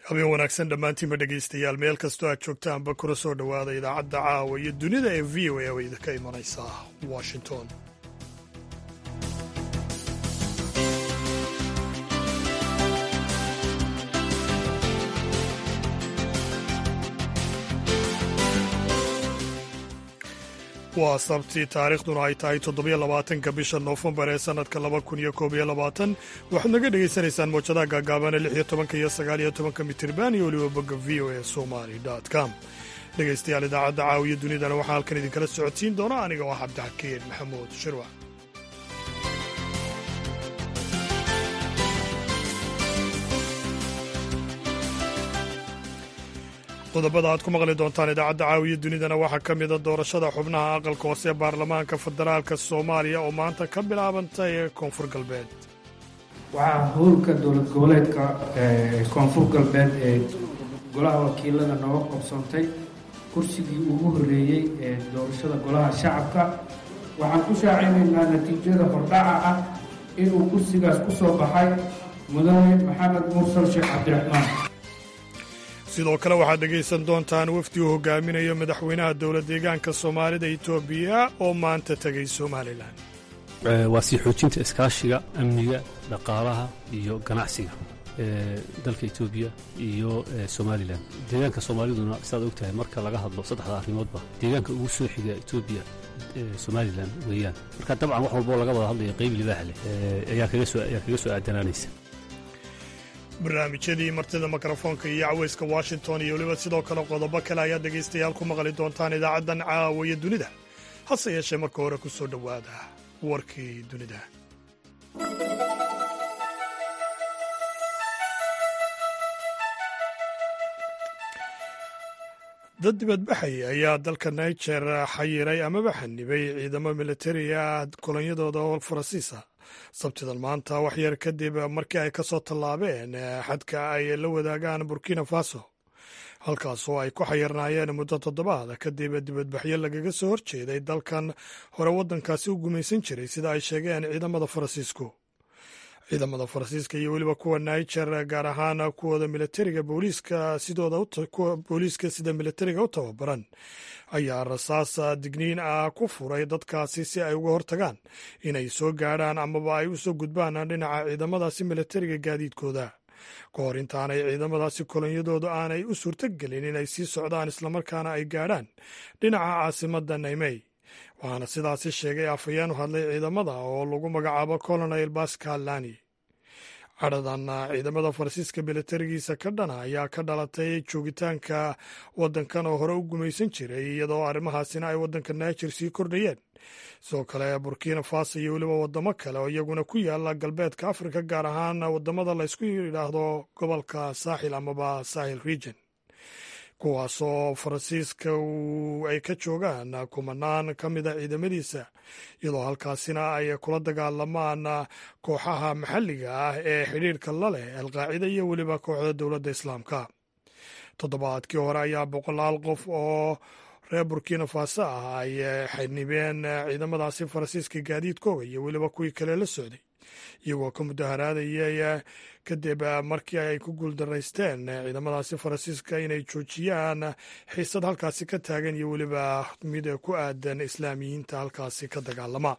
habeen wanaagsan dhammaantiinba dhegaystayaal meel kastoo aad joogtaanba kuna soo dhowaada idaacadda caawa iyo dunida ee v o a oo idinka imanaysa washington waa sabti taariikhduna ay tahay toddobiyo labaatanka bisha noofembar ee sannadka laba kun iyo koob iyo labaatan waxaad naga dhegaysanaysaan mowjadaha gaagaabana lix iyo tobanka iyo sagaal iyo tobanka mitirban iyo weliba bogga v o a somali com dhegaystayaal idaacadda caawiya dunidana waxaa halkan idinkala socodsiin doona aniga oo ah cabdixakiin maxamuud shirwac qodobada aad ku maqli doontaan idaacadda caawiya dunidana waxaa ka mida doorashada xubnaha aqalka hoose ee baarlamaanka federaalka soomaaliya oo maanta ka bilaabantay koonfur galbeed waxaa howlka dowlad goboleedka koonfur galbeed ee golaha wakiilada nooga qabsoontay kursigii ugu horreeyey ee doorashada golaha shacabka waxaan ku shaacinaynaa natiijada hordhaca ah inuu kursigaas ku soo baxay mudane maxamed mursal sheekh cabdiraxmaan sidoo kale waxaad dhegaysan doontaan wafdi uu hogaaminayo madaxweynaha dowlad deegaanka soomaalida etoobiya oo maanta tegay somalilan waa sii xoojinta iskaashiga amniga dhaqaalaha iyo ganacsiga dalka etoobiya iyo somalilan deegaanka soomaaliduna sidaad og tahay marka laga hadlo saddexda arrimoodba deegaanka ugu soo xiga etoobiya somalilan weeyaan marka dabcan wax walboo laga wada hadlaya qayb libaax leh ayaa kaga soo aadanaanaysa barnaamijyadii martida mikrofoonka iyo caweyska washington iyo weliba sidoo kale qodobo kale ayaad dhegaystayaal ku maqli doontaan idaacaddan caawiya dunida hase yeeshee marka hore ku soo dhowaada warkii dunida dad dibadbaxay ayaa dalka niger xayiray amaba xanibay ciidamo militariga kolonyadooda oo faransiisa sabtidan maanta waxyar kadib markii ay ka soo tallaabeen xadka ay la wadaagaan burkina faso halkaasoo ay ku xayirnaayeen muddo toddobaad kadib dibadbaxyo lagaga soo horjeeday dalkan hore waddankaasi u gumaysan jiray sida ay sheegeen ciidamada faransiisku ciidamada faransiiska iyo weliba kuwa niger gaar ahaan kuwooda militariga booliiska sidooda booliiska sida militariga u tababaran ayaa rasaas digniin ah ku furay dadkaasi si ay uga hortagaan inay soo gaadhaan amaba ay u soo gudbaan dhinaca ciidamadaasi militariga gaadiidkooda ka hor intaanay ciidamadaasi kolonyadooda aanay u suurtogelin inay sii socdaan islamarkaana ay gaadhaan dhinaca caasimadda naymey waxaana sidaasi sheegay afhayeen u hadlay ciidamada oo lagu magacaabo colonel bascal lani cadhadan ciidamada faransiiska militarigiisa ka dhana ayaa ka dhalatay joogitaanka waddankan oo hore u gumaysan jiray iyadoo arrimahaasina ay waddanka niger sii kordhayeen sidoo kale burkina faso iyo weliba waddamo kale oo iyaguna ku yaala galbeedka afrika gaar ahaan waddamada laysku yidhaahdo gobolka saaxil amaba sahil region kuwaasoo faransiiska ay ka joogaan kumanaan ka mida ciidamadiisa iyadoo halkaasina ay kula dagaalamaan kooxaha maxalliga ah ee xidhiirka la leh alqaacida iyo weliba kooxda dowladda islaamka toddobaadkii hore ayaa boqolaal qof oo reer burkina faso ah ay xanibeen ciidamadaasi faransiiska gaadiidkooga iyo weliba kuwii kale la socday iyagoo ka mudaharaadayay kadib markii ay ku guuldaraysteen ciidamadaasi faransiiska inay joojiyaan xiisad halkaasi ka taagan iyo weliba mid ku aadan islaamiyiinta halkaasi ka dagaalama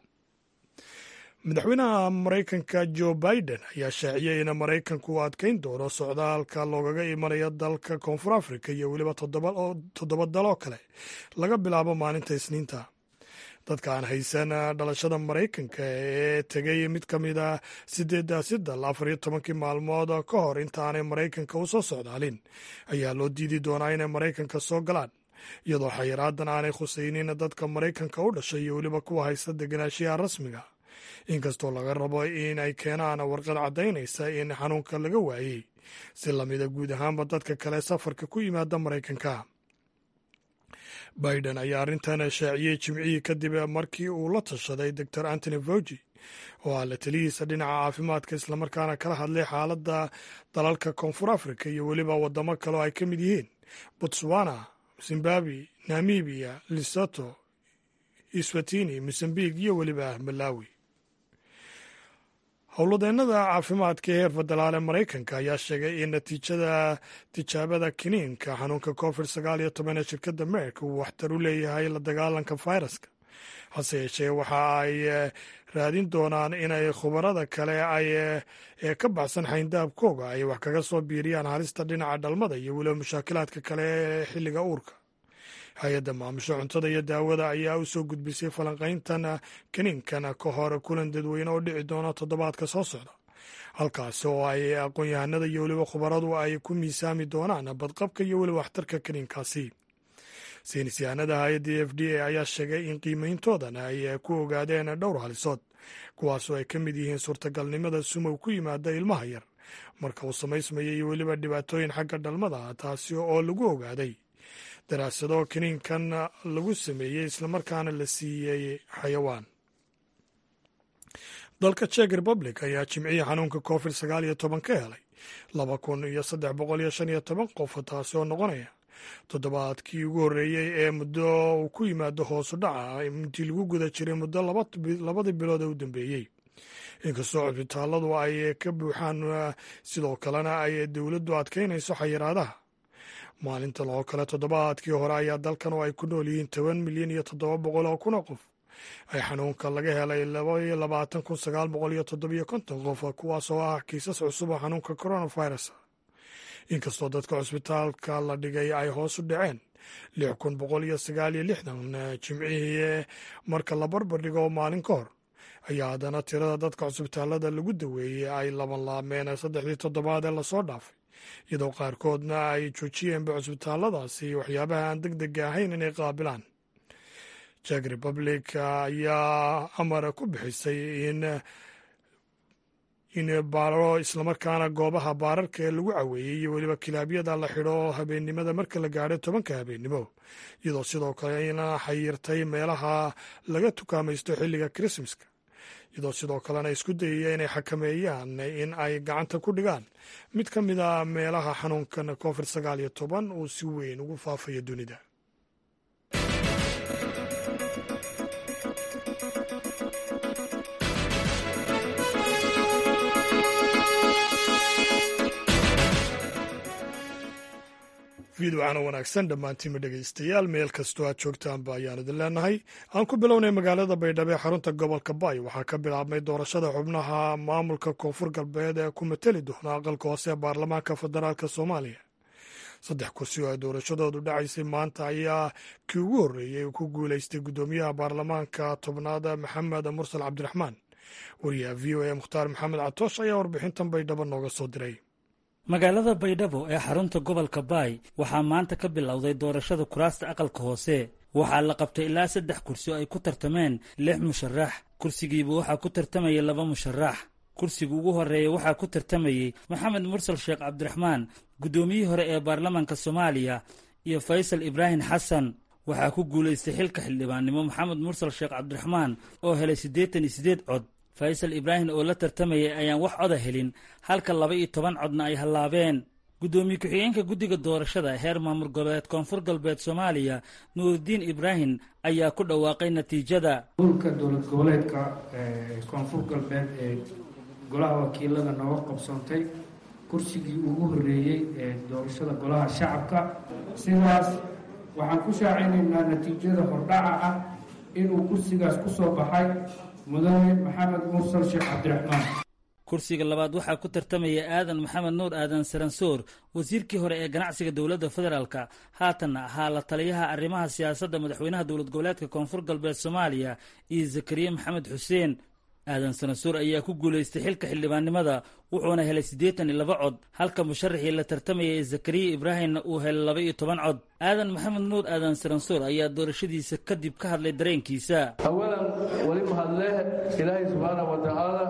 madaxweynaha maraykanka jo biden ayaa shaaciyey in maraykanku uu adkeyn doono socdaalka loogaga imanayo dalka koonfur africa iyo weliba toddoba daloo kale laga bilaabo maalinta isniinta dadka aan haysan dhalashada maraykanka ee tegay mid ka mid a sideedaasi dal afar iyo tobankii maalmood ka hor intaanay maraykanka u soo socdaalin ayaa loo diidi doonaa inay maraykanka soo galaan iyadoo xayiraadan aanay khusaynin dadka maraykanka u dhashay iyo weliba kuwa haysta deganaanshiyaha rasmiga inkastoo laga rabo in ay keenaan warqad caddaynaysa in xanuunka laga waayey si lamida guud ahaanba dadka kale safarka ku yimaada maraykanka biden ayaa arrintan shaaciyey jimcihii kadib markii uu la tashaday doctor antony fauji oo ah la talihiisa dhinaca caafimaadka islamarkaana kala hadlay xaaladda dalalka koonfur africa iyo weliba waddamo kale oo ay ka mid yihiin botswana zimbabwe namibiya lesoto iswatini mosambik iyo weliba malawi howladeennada caafimaadka ee heer federaal ee maraykanka ayaa sheegay in natiijada tijaabada kiniinka xanuunka covid sagaal iyo toban ee shirkadda merk uu waxtar u leeyahay la dagaalanka fayraska hase yeeshee waxa ay raadin doonaan inay khubarada kale ay ee ka baxsan xayndaabkooga ay wax kaga soo biiriyaan halista dhinaca dhalmada iyo weliba mushaakilaadka kale ee xilliga uurka hay-adda maamusho cuntada iyo daawada ayaa u soo gudbisay falanqayntan kiniinkan ka hor kulan dadweyne oo dhici doona toddobaadka soo socda halkaasi oo ay aqoon-yahanada iyo weliba khubaradu ay ku miisaami doonaan badqabka iyo weliba waxtarka kiniinkaasi saynis yahanada hay-adda f d a ayaa sheegay in qiimeyntoodan ay ku ogaadeen dhowr halisood kuwaasoo ay ka mid yihiin suurtagalnimada sumow ku yimaada ilmaha yar marka uu samaysmaya iyo weliba dhibaatooyin xagga dhalmada taasi oo lagu ogaaday daraasado kiniinkan lagu sameeyey islamarkaana la siiyey xayawaan dalka czech republic ayaa jimcihii xanuunka covid sagaal iyo toban ka helay laba kun iyo saddex boqol iyo shan iyo toban qof taasi oo noqonaya toddobaadkii ugu horreeyey ee muddo uu ku yimaado hoosu dhaca intii lagu guda jiray muddo labadii bilood ee u dambeeyey inkastoo cusbitaalladu ay ka buuxaan sidoo kalena ay dowladdu adkaynayso xayiraadaha maalintan oo kale toddobaadkii hore ayaa dalkan oo ay ku nool yihiin toban milyan iyo toddoba boqol oo kun oo qof ay xanuunka laga helay labaiyo labaatan kun sagaal boqol iyo toddobiyo konton qof kuwaas oo ah kiisas cusub oo xanuunka coronavirus inkastoo dadka cusbitaalka la dhigay ay hoos u dhaceen lix kun boqol iyo sagaal iyo lixdan jimcihii marka la barbar dhigo maalin ka hor ayaa haddana tirada dadka cusbitaalada lagu daweeyey ay laban laabmeen saddexdii toddobaad ee lasoo dhaafay iyadoo qaarkoodna ay joojiyeenba cusbitaalladaasi waxyaabaha aan deg dega ahayn inay qaabilaan jek republic ayaa amar ku bixisay in in baaro islamarkaana goobaha baararka ee lagu caweeyey iyo weliba kilaabyada la xidho habeennimada marka la gaadho tobanka habeennimo iyadoo sidoo kale ina xayirtay meelaha laga tukaamaysto xilliga krismaska iyadoo sidoo kalena isku dayaya inay xakameeyaan in ay gacanta ku dhigaan mid ka mid a meelaha xanuunkan covid sagaal iyo toban uu si weyn ugu faafayo dunida fiidwacana wanaagsan dhammaantiinma dhegaystayaal meel kastoo aad joogtaanba ayaan idin leenahay aan ku bilownay magaalada baydhabo ee xarunta gobolka baay waxaa ka bilaabmay doorashada xubnaha maamulka koonfur galbeed ee ku mateli doona aqalka hoose ee baarlamaanka federaalk soomaaliya saddex kursi oo ay doorashadoodu dhacaysay maanta ayaa kii ugu horreeyey uu ku guulaystay guddoomiyaha baarlamaanka tobnaad maxamed mursal cabdiraxmaan wariyaha v o a mukhtaar maxamed catoosh ayaa warbixintan baydhabo nooga soo diray magaalada baydhabo ee xarunta gobolka baay waxaa maanta ka bilowday doorashada kuraasta aqalka hoose waxaa la qabtay ilaa saddex kursi oo ay ku tartameen lix musharax kursigiiba waxaa ku tartamayay laba musharax kursiga ugu horreeya waxaa ku tartamayey maxamed mursal sheekh cabdiraxmaan guddoomiyihii hore ee baarlamaanka soomaaliya iyo faysal ibraahim xasan waxaa ku guulaystay xilka xildhibaannimo maxamed mursal sheekh cabdiraxmaan oo helay siddeetan iyo siddeed cod faysal ibraahim oo la tartamayay ayaan wax coda helin halka laba iyo toban codna ay hallaabeen guddoomiye ku-xigeenka guddiga doorashada heer maamul goboleed koonfur galbeed soomaaliya nuuridiin ibraahim ayaa ku dhawaaqay natiijada hulka dowlad goboleedka koonfur galbeed ee golaha wakiilada nooga qabsoontay kursigii ugu horreeyey ee doorashada golaha shacabka sidaas waxaan ku shaacinaynaa natiijada hordhaca ah inuu kursigaas ku soo baxay mudane maxamed mursal sheekh cabdiraxmaan kursiga labaad waxaa ku tartamaya aadan maxamed nuur aadan saransoor wasiirkii hore ee ganacsiga dowladda federaalka haatanna ahaa la taliyaha arrimaha siyaasadda madaxweynaha dowlad goboleedka koonfur galbeed soomaaliya iyo zakariya maxamed xuseen aadan saransoor ayaa ku guulaystay xilka xildhibaannimada wuxuuna helay siddeetan iyo laba cod halka musharaxii la tartamayay zakariya ibraahimna uu helay laba iyo toban cod aadan maxamed nuur aadan saransoor ayaa doorashadiisa kadib ka hadlay dareenkiisa awalan weli mahadleh ilaahay subxaana wa tacaala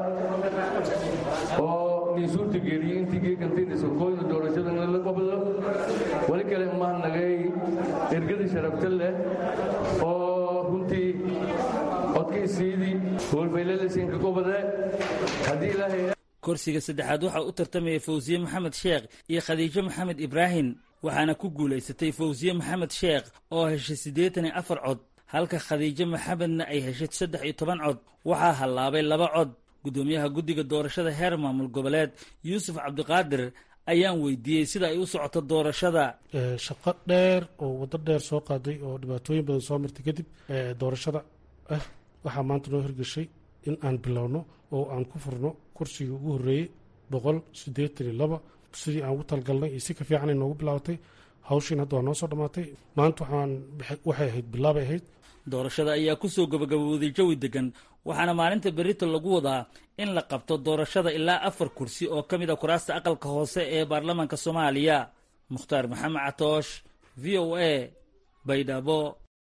oo nii suurtageliyey intii geekantiinisankooyda doorashadan la qabdo weli kale mahadnagay ergada sharafta leh oo runtii codkaysiidii hoolbaylalasinka gobode haddii ilaahay kursiga saddexaad waxaa u tartamayay fawsiye maxamed sheekh iyo khadiijo maxamed ibraahim waxaana ku guulaysatay fawsiye maxamed sheekh oo heshay siddeetan iyo afar cod halka khadiijo maxamedna ay heshay saddex iyo toban cod waxaa hallaabay laba cod guddoomiyaha guddiga doorashada heer maamul goboleed yuusuf cabdiqaadir ayaan weydiiyey sida ay u socoto doorashada shaqo dheer oo waddo dheer soo qaaday oo dhibaatooyin badan soo martay kadib doorashada ah waxaa maanta noo hirgeshay in aan bilowno oo aan ku furno kursigii ugu horreeyey boqol siddeetan iyo laba sidii aan ugu talgalnay iyo si ka fiicanay noogu bilaabatay hawshiin hadda waa noo soo dhammaatay maanta waxaan waxay ahayd bilaabay ahayd doorashada ayaa ku soo gabagabowday jawi degan waxaana maalinta berito lagu wadaa in la qabto doorashada ilaa afar kursi oo ka mid a kuraasta aqalka hoose ee baarlamaanka soomaaliya mukhtaar maxamed catoosh v o a baydhabo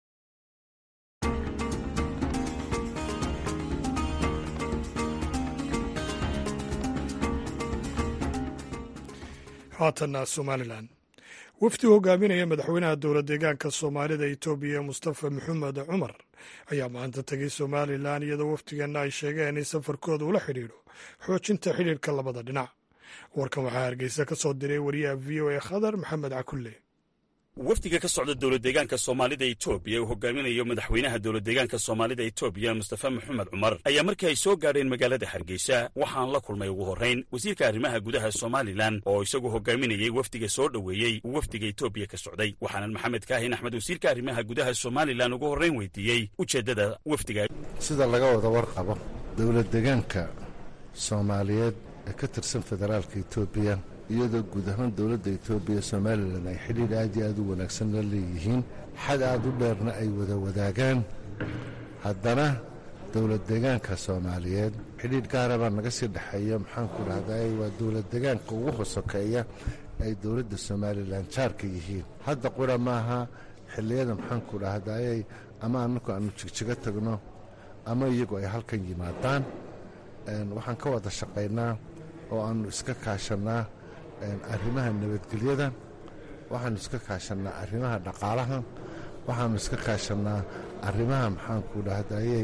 haatanna somalilan wafdi hogaaminaya madaxweynaha dowla deegaanka soomaalida etoobiya mustafa maxamed cumar ayaa maanta tegay somalilan iyadoo wafdiganna ay sheegeen in safarkooda ula xidhiidho xoojinta xidhiidhka labada dhinac warkan waxaa hargeysa ka soo diray wariyaha v o a khadar maxamed cakulle wafdiga ka socda dowladdeegaanka soomaalida etoobiya uu hogaaminayo madaxweynaha dowladdeegaanka soomaalida etoobiya mustafa maxamed cumar ayaa markii ay soo gaadheen magaalada hargeysa waxaan la kulmay ugu horrayn wasiirka arrimaha gudaha somalilan oo isagu hogaaminayey wafdiga soo dhoweeyey uu wafdiga etoobiya ka socday waxaanan maxamed kaahin axmed wasiirka arrimaha gudaha somalilan ugu horrayn weydiiyey ujeeddada wafdiga sida laga wada warqabo dowladdeegaanka soomaaliyeed ee ka tirsan federaalka etoobiya iyadoo guud ahaan dowladda etoobiya somalilan ay xidhiidh aad iyo aad u wanaagsan la leeyihiin xad aad u dheerna ay wada wadaagaan haddana dowlad deegaanka soomaaliyeed xidhiidh gaara baa naga sii dhexeeya maxaanku dhahday waa dowlad deegaanka ugu hosokeeya ay dowladda somalilan jaarka yihiin hadda qura maaha xilliyada maxaanku dhahdayay ama annagu aanu jigjigo tagno ama iyagu ay halkan yimaadaan waxaan ka wada shaqaynaa oo aannu iska kaashannaa arrimaha nabadgelyada waxaannu iska kaashannaa arrimaha dhaqaalaha waxaannu iska kaashannaa arrimaha maxaanku dhahdayey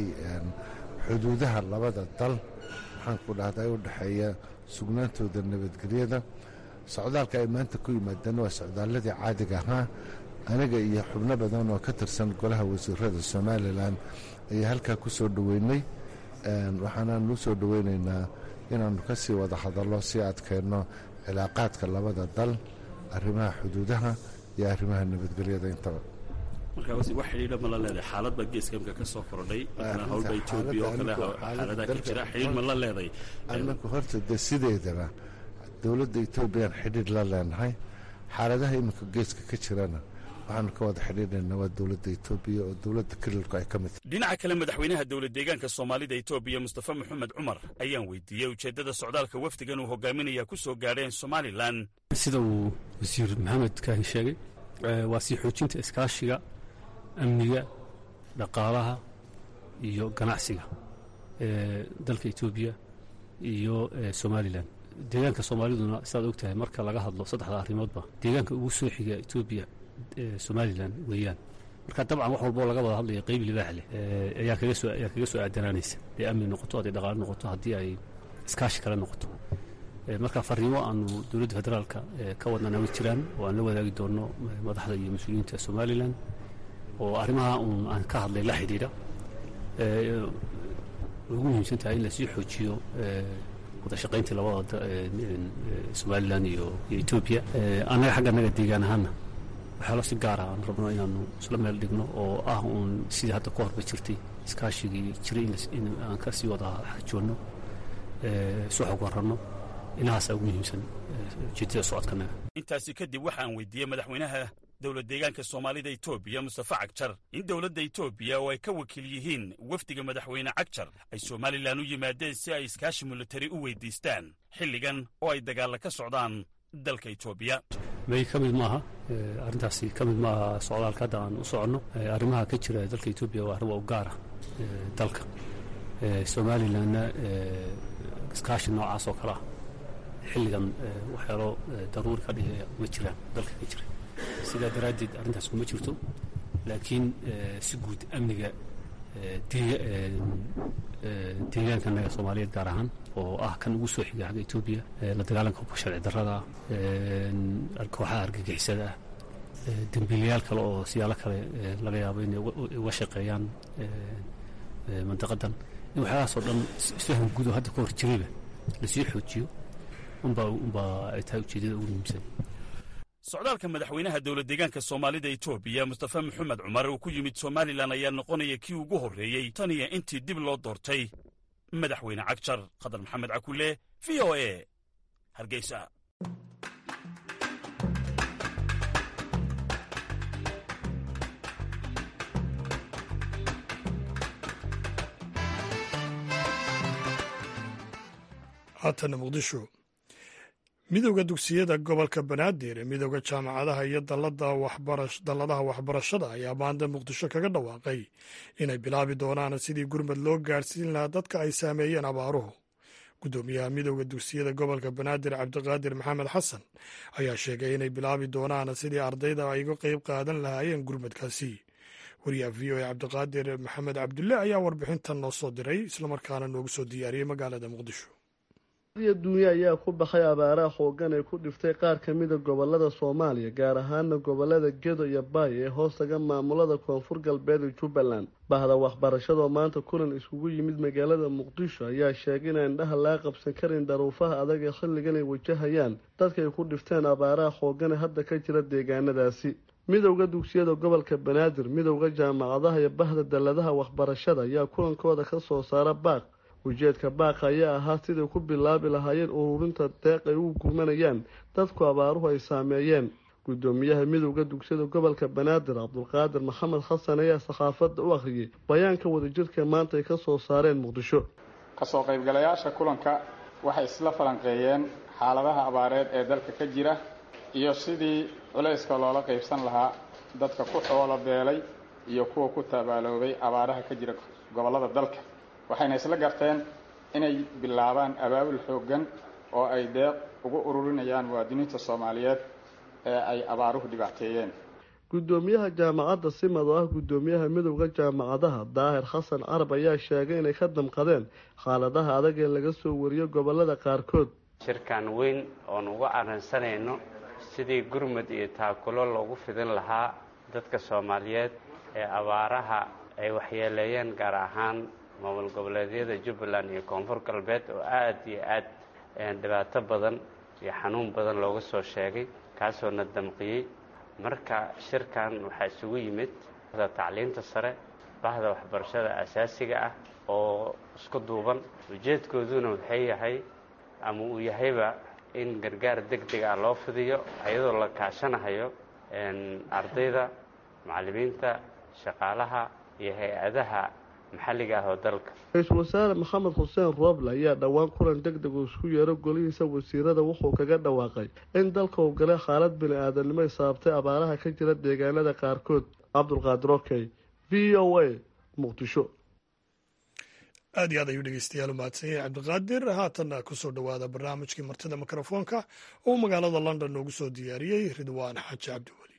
xuduudaha labada dal maxaanku dhahday u dhexeeya sugnaantooda nabadgelyada socdaalka ay maanta ku yimaadeen waa socdaalladii caadiga ahaa aniga iyo xubno badan oo ka tirsan golaha wasiirada somalilan ayaa halkaa ku soo dhoweynay waxaanaanu soo dhoweynaynaa inaannu ka sii wada hadallo si adkeenno cilaaqaadka labada dal arrimaha xuduudaha iyo arrimaha nabadgelyada intaba markaa wax xidhiidha ma la leedahay xaalad baa geeska imka ka soo kordhay howlba etoobiya oo kale xaaladaha ka jira xidhiidh ma la leeday annagu horta dee sideedaba dowladda etoobiyaan xidhiidh la leenahay xaaladaha iminka geeska ka jirana waxaanu ka wada xidhiidhaynaa waa dowladda etoobiya oo dowladda kelilku ay ka mid tahay dhinaca kale madaxweynaha dowlad deegaanka soomaalida etoobiya mustafa maxamed cumar ayaan weydiiyey ujeeddada socdaalka wafdigan uu hogaaminaya ku soo gaadheen somalilan sida uu wasiir maxamed kaahi sheegay waa sii xoojinta iskaashiga amniga dhaqaalaha iyo ganacsiga ee dalka etoobiya iyo somalilan deegaanka soomaaliduna sidaad og tahay marka laga hadlo saddexda arrimoodba deegaanka ugu soo xiga etoobiya somalilan weeyaan marka dabcan wax walboo laga wada hadlaya qeyb libaax leh ayaa kaga soo ayaa kaga soo aadanaanaysa hadday amni noqoto hadday dhaqaale noqoto haddii ay iskaashi kale noqoto marka fariimo aanu dowladda federaalka ka wadnana ma jiraan oo aan la wadaagi doonno madaxda iyo mas-uuliyiinta somalilan oo arrimaha uun aan ka hadlay la xidhiidha ugu muhiimsan tahay in lasii xoojiyo wada shaqayntii labada somalilan iyo iyo etoobiya annaga xagga annaga deegaan ahaana waxyaalo si gaar ah aan rabno inaanu isla meel dhigno oo ah uun sidii hadda ka horba jirtay iskaashigii jiray in aan ka sii wada xajoonno isu xog waranno inahaasaa ugu muhiimsan ujeedada socodkanaga intaasi kadib waxaan weydiiyey madaxweynaha dowlad deegaanka soomaalida etoobiya mustafa cagjar in dowladda etoobiya oo ay ka wakiil yihiin wafdiga madaxweyne cagjar ay somalilan u yimaadeen si ay iskaashi militari u weydiistaan xilligan oo ay dagaalla ka socdaan dalka etoobiya may ka mid maaha arrintaasi ka mid maaha socdaalka hadda aan u soconno arrimaha ka jira dalka etoobiya waa arrimo u gaara dalka somalilanna iskaashi noocaas oo kale ah xilligan waxyaalo daruuri ka dhigaya ma jiraan dalka ka jira sidaa daraaddeed arrintaas kuma jirto laakiin si guud amniga deegaankanaga soomaaliyeed gaar ahaan oo ah kan ugu soo xiga xagga etoobiya la dagaalanka hubka sharci darrada kooxaha argagixisada ah dembiilayaal kale oo siyaalo kale laga yaabo inay uga shaqeeyaan mandaqadan in waxyaalahaasoo dhan isfahan guud oo hadda ka hor jirayba lasii xoojiyo unbaa unbaa ay tahay ujeedada ugu muhiimsan socdaalka madaxweynaha dowlad deegaanka soomaalida etoobiya mustafa maxamed cumar uu ku yimid somalilan ayaa noqonaya kii ugu horreeyey tan iyo intii dib loo doortay madaxweyne cagjar khadar maxamed cakule v o e hargeysa haatana muqdisho midowda dugsiyada gobolka banaadir ee midowda jaamacadaha iyo dalladaha waxbarashada ayaa maanta muqdisho kaga dhawaaqay inay bilaabi doonaan sidii gurmad loo gaadhsiin lahaa dadka ay saameeyeen abaaruhu guddoomiyaha midowda dugsiyada gobolka banaadir cabdiqaadir maxamed xasan ayaa sheegay inay bilaabi doonaan sidii ardayda ay uga qeyb qaadan lahaayeen gurmadkaasi wariyaha v o e cabdiqaadir maxamed cabdulle ayaa warbixintan noo soo diray islamarkaana noogu soo diyaariyey magaalada muqdisho dunya ayaa ku baxay abaaraha xoogan ee ku dhiftay qaar ka mida gobolada soomaaliya gaar ahaana gobolada gedo iyo baay ee hoostaga maamulada koonfur galbeed ee jubbaland bahda waxbarashadoo maanta kulan iskugu yimid magaalada muqdisho ayaa sheegay inaan indhaha laga qabsan karin daruufaha adag ee xilligan ay wajahayaan dadkaay ku dhifteen abaaraha xoogan ee hadda ka jira deegaanadaasi midowda dugsiyada gobolka banaadir midowda jaamacadaha iyo bahda dalladaha waxbarashada ayaa kulankooda ka soo saara baaq ujeedka baaqa ayaa ahaa siday ku bilaabi lahaayeen ururinta deeq ay u gurmanayaan dadku abaaruhu ay saameeyeen guddoomiyaha midowda dugsiyada gobolka banaadir cabdulqaadir maxamed xasan ayaa saxaafadda u akhriyey bayaanka wadajirka maanta ay ka soo saareen muqdisho kasoo qaybgalayaasha kulanka waxay isla falanqeeyeen xaaladaha abaareed ee dalka ka jira iyo sidii culayska loola qaybsan lahaa dadka ku xoolo beelay iyo kuwa ku tabaaloobay abaaraha ka jira gobollada dalka waxayna isla garteen inay bilaabaan abaabul xooggan oo ay deeq ugu ururinayaan muwaadiniinta soomaaliyeed ee ay abaaruhu dhibaateeyeen guddoomiyaha jaamacadda simad oo ah guddoomiyaha midowda jaamacadaha daahir xasan carab ayaa sheegay inay ka damqadeen xaaladaha adag ee laga soo wariyo gobolada qaarkood shirkan weyn oon uga arrinsanayno sidii gurmud iyo taakulo loogu fidin lahaa dadka soomaaliyeed ee abaaraha ay waxyeeleeyeen gaar ahaan maamul goboleedyada jubbaland iyo koonfur galbeed oo aada iyo aad dhibaato badan iyo xanuun badan looga soo sheegay kaasoo na damqiyey marka shirkan waxaa isugu yimid tacliinta sare bahda waxbarashada asaasiga ah oo isku duuban ujeedkooduna waxay yahay ama uu yahayba in gargaar deg deg ah loo fidiyo iyadoo la kaashanahayo ardayda macallimiinta shaqaalaha iyo hay-adaha maxalliga ah oo dalka ra-iisul wasaare maxamed xuseen rooble ayaa dhowaan kulan deg deg uu isku yeero golihiisa wasiirada wuxuu kaga dhawaaqay in dalka uu galay xaalad bini aadamnimo ay sababtay abaaraha ka jira deegaanada qaarkood cabdulqaadir okey v o a muqdisho aad iyo aad ayuu dhegeystayaal u mahadsan yahay cabdiqaadir haatanna kusoo dhowaada barnaamijkii martida mikrofoonka oo magaalada london noogu soo diyaariyey ridwaan xaaji cabdiweli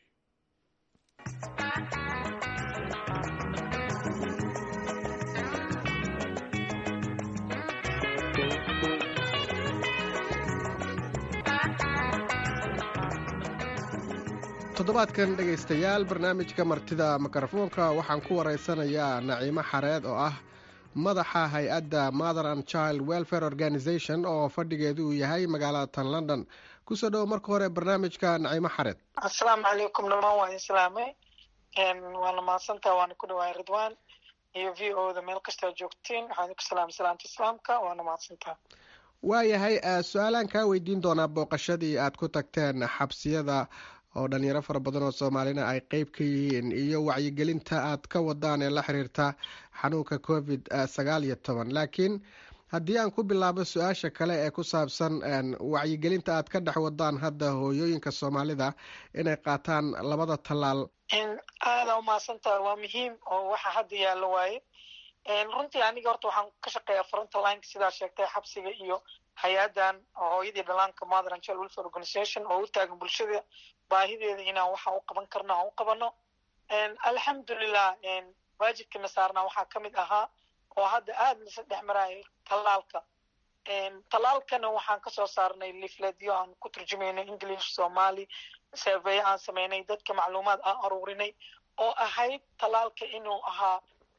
toddobaadkan dhegaystayaal barnaamijka martida mikrofoonka waxaan ku waraysanayaa naciimo xareed oo ah madaxa hay-adda mother and child welfare organization oo fadhigeedu uu yahay magaalada tan london kusoo dhowo marka hore barnaamijka naciimo xareed asalaamu calaykum dhamaan waan islaamay waana mahadsantaha waana ku dhawaay ridwan iyo v o da meel kastaa joogtiin waxaan ku salaamay salaanta islaamka waana mahadsantaha waayahay su-aalaan kaa weydiin doonaa booqashadii aad ku tagteen xabsiyada oo dhalinyaro fara badan oo soomaalina ay qeyb ka yihiin iyo wacyigelinta aad ka wadaan ee la xiriirta xanuunka covid sagaal iyo toban laakiin haddii aan ku bilaabo su-aasha kale ee ku saabsan wacyigelinta aad ka dhex wadaan hadda hooyooyinka soomaalida inay qaataan labada tallaal aada umahadsantaha waa muhiim oo waxa hadda yaallo waaye runtii aniga horta waxaan ka shaqeeyaa frontlineka sidaa sheegtay xabsiga iyo hay-adan hooyadii dhalaanka mother and child welfare organization oo u taagan bulshada baahideeda inaan waxa u qaban karno aan u qabano alxamdulilah waajibkana saarnaa waxaa ka mid ahaa oo hadda aada lasa dhex maraayo tallaalka tallaalkana waxaan kasoo saarnay lifledyo aan ku turjumayno english somali survey aan sameynay dadka macluumaad aan aruurinay oo ahayd tallaalka inuu ahaa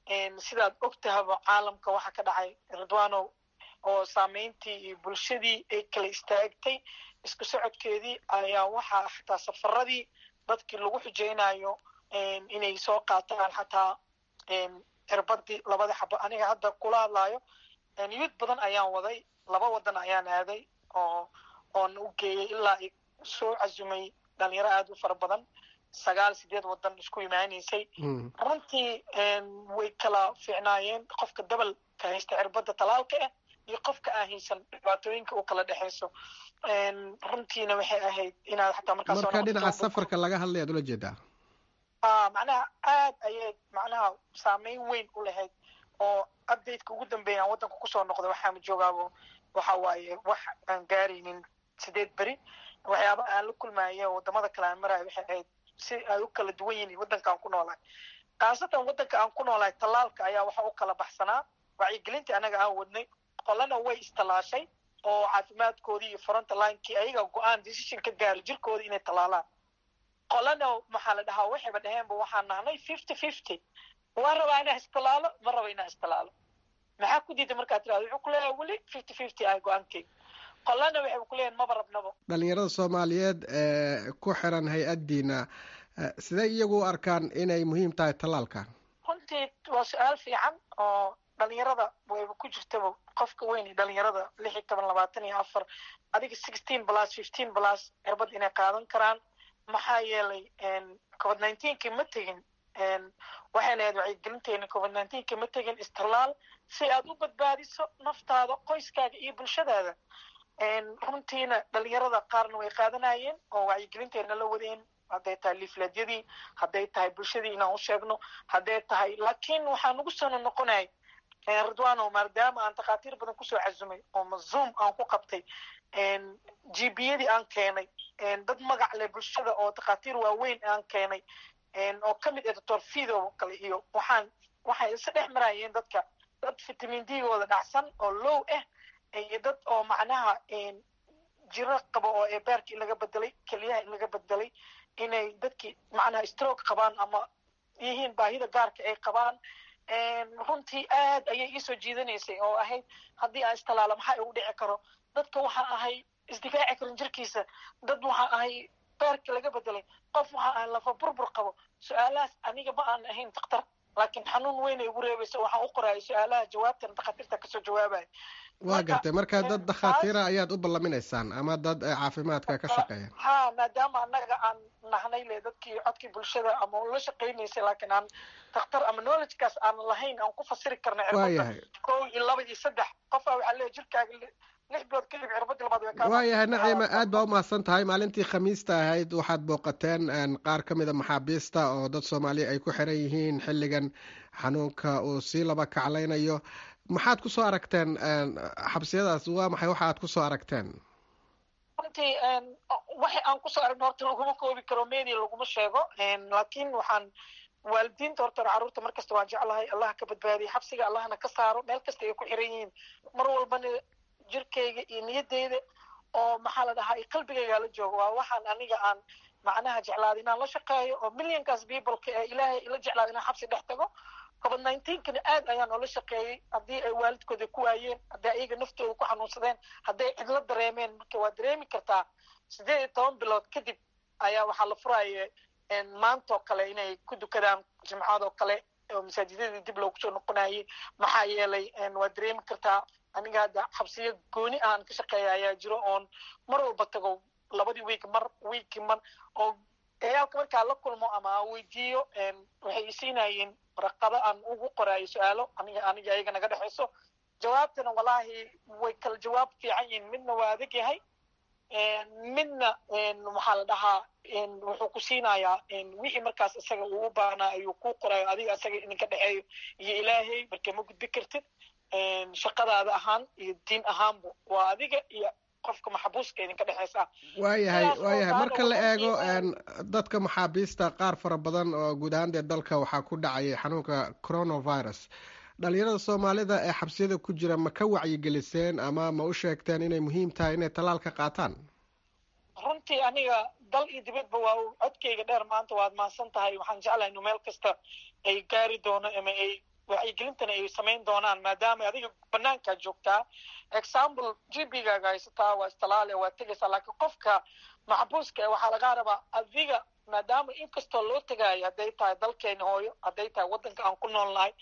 sidaad ogtahaba caalamka waxa ka dhacay ridwanow oo saameyntii iyo bulshadii ay kala istaagtay isku socodkeedii ayaa waxaa xataa safaradii dadkii lagu xujeynayo inay soo qaataan xataa cirbadii labada xabo aniga hadda kula hadlayo yuud badan ayaan waday laba wadan ayaan aaday oo oon u geeyey ilaa soo casumay dhalinyaro aada u fara badan sagaal sideed wadan isku imaanaysay runtii way kala fiicnaayeen qofka dabalka haysta cirbada talaalka ah iyo qofka aan haysan dhibaatooyinka u kala dhexeyso runtiina waxay ahayd inaad xataa markaas marka dhinaca safarka laga hadlay aad ula jeedaa macnaha aad ayay macnaha saameyn weyn u lahayd oo updateka ugu dambeeya aan waddanka kusoo noqday waxaama joogaabo waxa waaye wax aan gaaraynin sideed beri waxyaaba aan la kulmaayo wadamada kale aan marayo waxay ahayd si ay u kala duwan yihiin waddanka aan ku noolahay khaasatan waddanka aan ku noolahay tallaalka ayaa waxa u kala baxsanaa wacyigelintii anaga aan wadnay qolana way istallaashay oo caafimaadkoodii iyo fronta linekii ayaga go-aan decision ka gaari jirkooda inay tallaalaan qolana maxaa la dhahaa waxayba dhaheenba waxaan nahnay fifty fifty waa rabaa inaa istilaalo ma raba inaa istilaalo maxaa ku diiday markaa tirahdo wuxuu ku leeyahay weli fifty fifty ah go-aankeyga qolana waxay ku leeyahin maba rabnabo dhalinyarada soomaaliyeed ee ku xiran hay-addiina sidee iyagu u arkaan inay muhiim tahay tallaalka runtii waa su-aal fiican oo dhalinyarada wayba ku jirtaba qofka weyn iyo dhalinyarada lix iyo toban labaatan iyo afar adiga sixteen plus fifteen plus cirbad inay qaadan karaan maxaa yeelay covid nineteenki ma tegin waxayna ahayd wacyigelinteena covid nineteenki ma tegin istilaal si aad u badbaadiso naftaada qoyskaaga iyo bulshadaada runtiina dhalinyarada qaarna way qaadanayeen oo wacyigelinteena la wadeen hadday tahay liifleedyadii hadday tahay bulshadii inaan u sheegno hadday tahay laakiin waxaa nagu sano noqonay ridwano maadaama aan takhaatiir badan kusoo casumay oo mazoom aan ku qabtay gbiyadii aan keenay dad magac leh bulshada oo takhaatiir waaweyn aan keenay oo ka mid ah doctor fido kale iyo waxaan waxay isa dhex marayeen dadka dad vitamin d-gooda dhacsan oo low ah iyo dad oo macnaha jiro qabo oo ebeerka in laga bedelay keliyaha in laga bedelay inay dadkii macnaha stroke qabaan ama yihiin baahida gaarka ay qabaan runtii aad ayay iisoo jiidanaysay oo ahayd haddii aan istalaalo maxaa igu dhici karo dadka waxaa ahay isdifaaci karin jirkiisa dad waxaa ahay beerka laga bedelay qof waxaa ahay lafa burbur qabo su-aalahaas aniga ma aan ahayn daktar laakiin xanuun weyn ay ugu reebaysa waxaan u qoraya su-aalaha jawaabtan dakhaatiirta kasoo jawaabaya waa gartay marka dad dakhaatiira ayaad u ballaminaysaan ama dad caafimaadka ka shaqeeya ha maadaama annaga aan nahnay le dadkii codkii bulshada ama la shaqaynaysay laakiin aan dakhtar ama knowledgekaas aan lahayn aan ku fasiri karna cirbada kow iyo laba iyo saddex qofa waxaa leeya jirkaaga lix bilood kadib cirbadii labaad way kaa waayahay naciima aad baa u mahadsan tahay maalintii khamiista ahayd waxaad booqateen qaar ka mid a maxaabiista oo dad soomaaliya ay ku xiran yihiin xilligan xanuunka uu sii laba kaclaynayo maxaad kusoo aragteen xabsiyadaas waa maxay waxa aad kusoo aragteen runtii waxa aan kusoo aragno horta laguma koobi karo media laguma sheego laakiin waxaan waalidiinta horta carruurta mar kasta waan jeclahay allah ka badbaadiya xabsiga allahna ka saaro meel kasta ay ku xiran yihiin mar walbana jirkayga iyo niyadeyda oo maxaa la dhahaa qalbigayga la joogo waa waxaan aniga aan macnaha jeclaada inaan la shaqeeyo oo millionkaas peopleka ee ilaahay ila jeclaada inaan xabsi dhex tago covid nineteenkana aad ayaan oola shaqeeyey haddii ay waalidkooda ku waayeen haddii ayaga naftooda ku xanuunsadeen hadday cidlo dareemeen marka waa dareemi kartaa sideed iyo toban bilood kadib ayaa waxaa la furaya maantoo kale inay ku dukadaan jimcadoo kale oo masaajidadii dib loogu soo noqonayay maxaa yeelay waa dareemi kartaa aniga hadda xabsiyo gooni aan ka shaqeeya ayaa jiro oon mar walba tago labadii week mar weeki mar oo ciyaalka markaa la kulmo ama aan weydiiyo waxay isiinayeen waraqado aan ugu qoraayo su-aalo aniga aniga ayaga naga dhexeyso jawaabtana wallaahi way kala jawaab fiican yihiin midna waa adag yahay midna waxaa la dhahaa wuxuu ku siinayaa wixii markaas isaga uu u baahnaa ayuu kuu qorayo adiga isaga idinka dhexeeyo iyo ilaahay marka ma gudbi kartid shaqadaada ahaan iyo diin ahaanba waa adiga iyo qofka maxbuuska idinka dhexeysa waayahay waayahay marka la eego dadka maxaabiista qaar fara badan oo guud ahaan dee dalka waxaa ku dhacayay xanuunka coronavirus dhalinyarada soomaalida ee xabsiyada ku jira ma ka wacyigeliseen ama ma u sheegteen inay muhiim tahay inay tallaalka qaataan runtii aniga dal iyo dibadba waa codkayga dheer maanta waad mahadsan tahay waxaan jeclahay inu meel kasta ay gaari doono ama ay wacyigelintana ay samayn doonaan maadaama adiga banaankaa joogtaa example gbgaaga haysataa waa istalaale waa tegaysaa laakiin qofka maxbuuska e waxaa lagaa rabaa adiga maadaama inkastoo loo tegaayo hadday tahay dalkeena hooyo hadday tahay waddanka aan ku nool nahay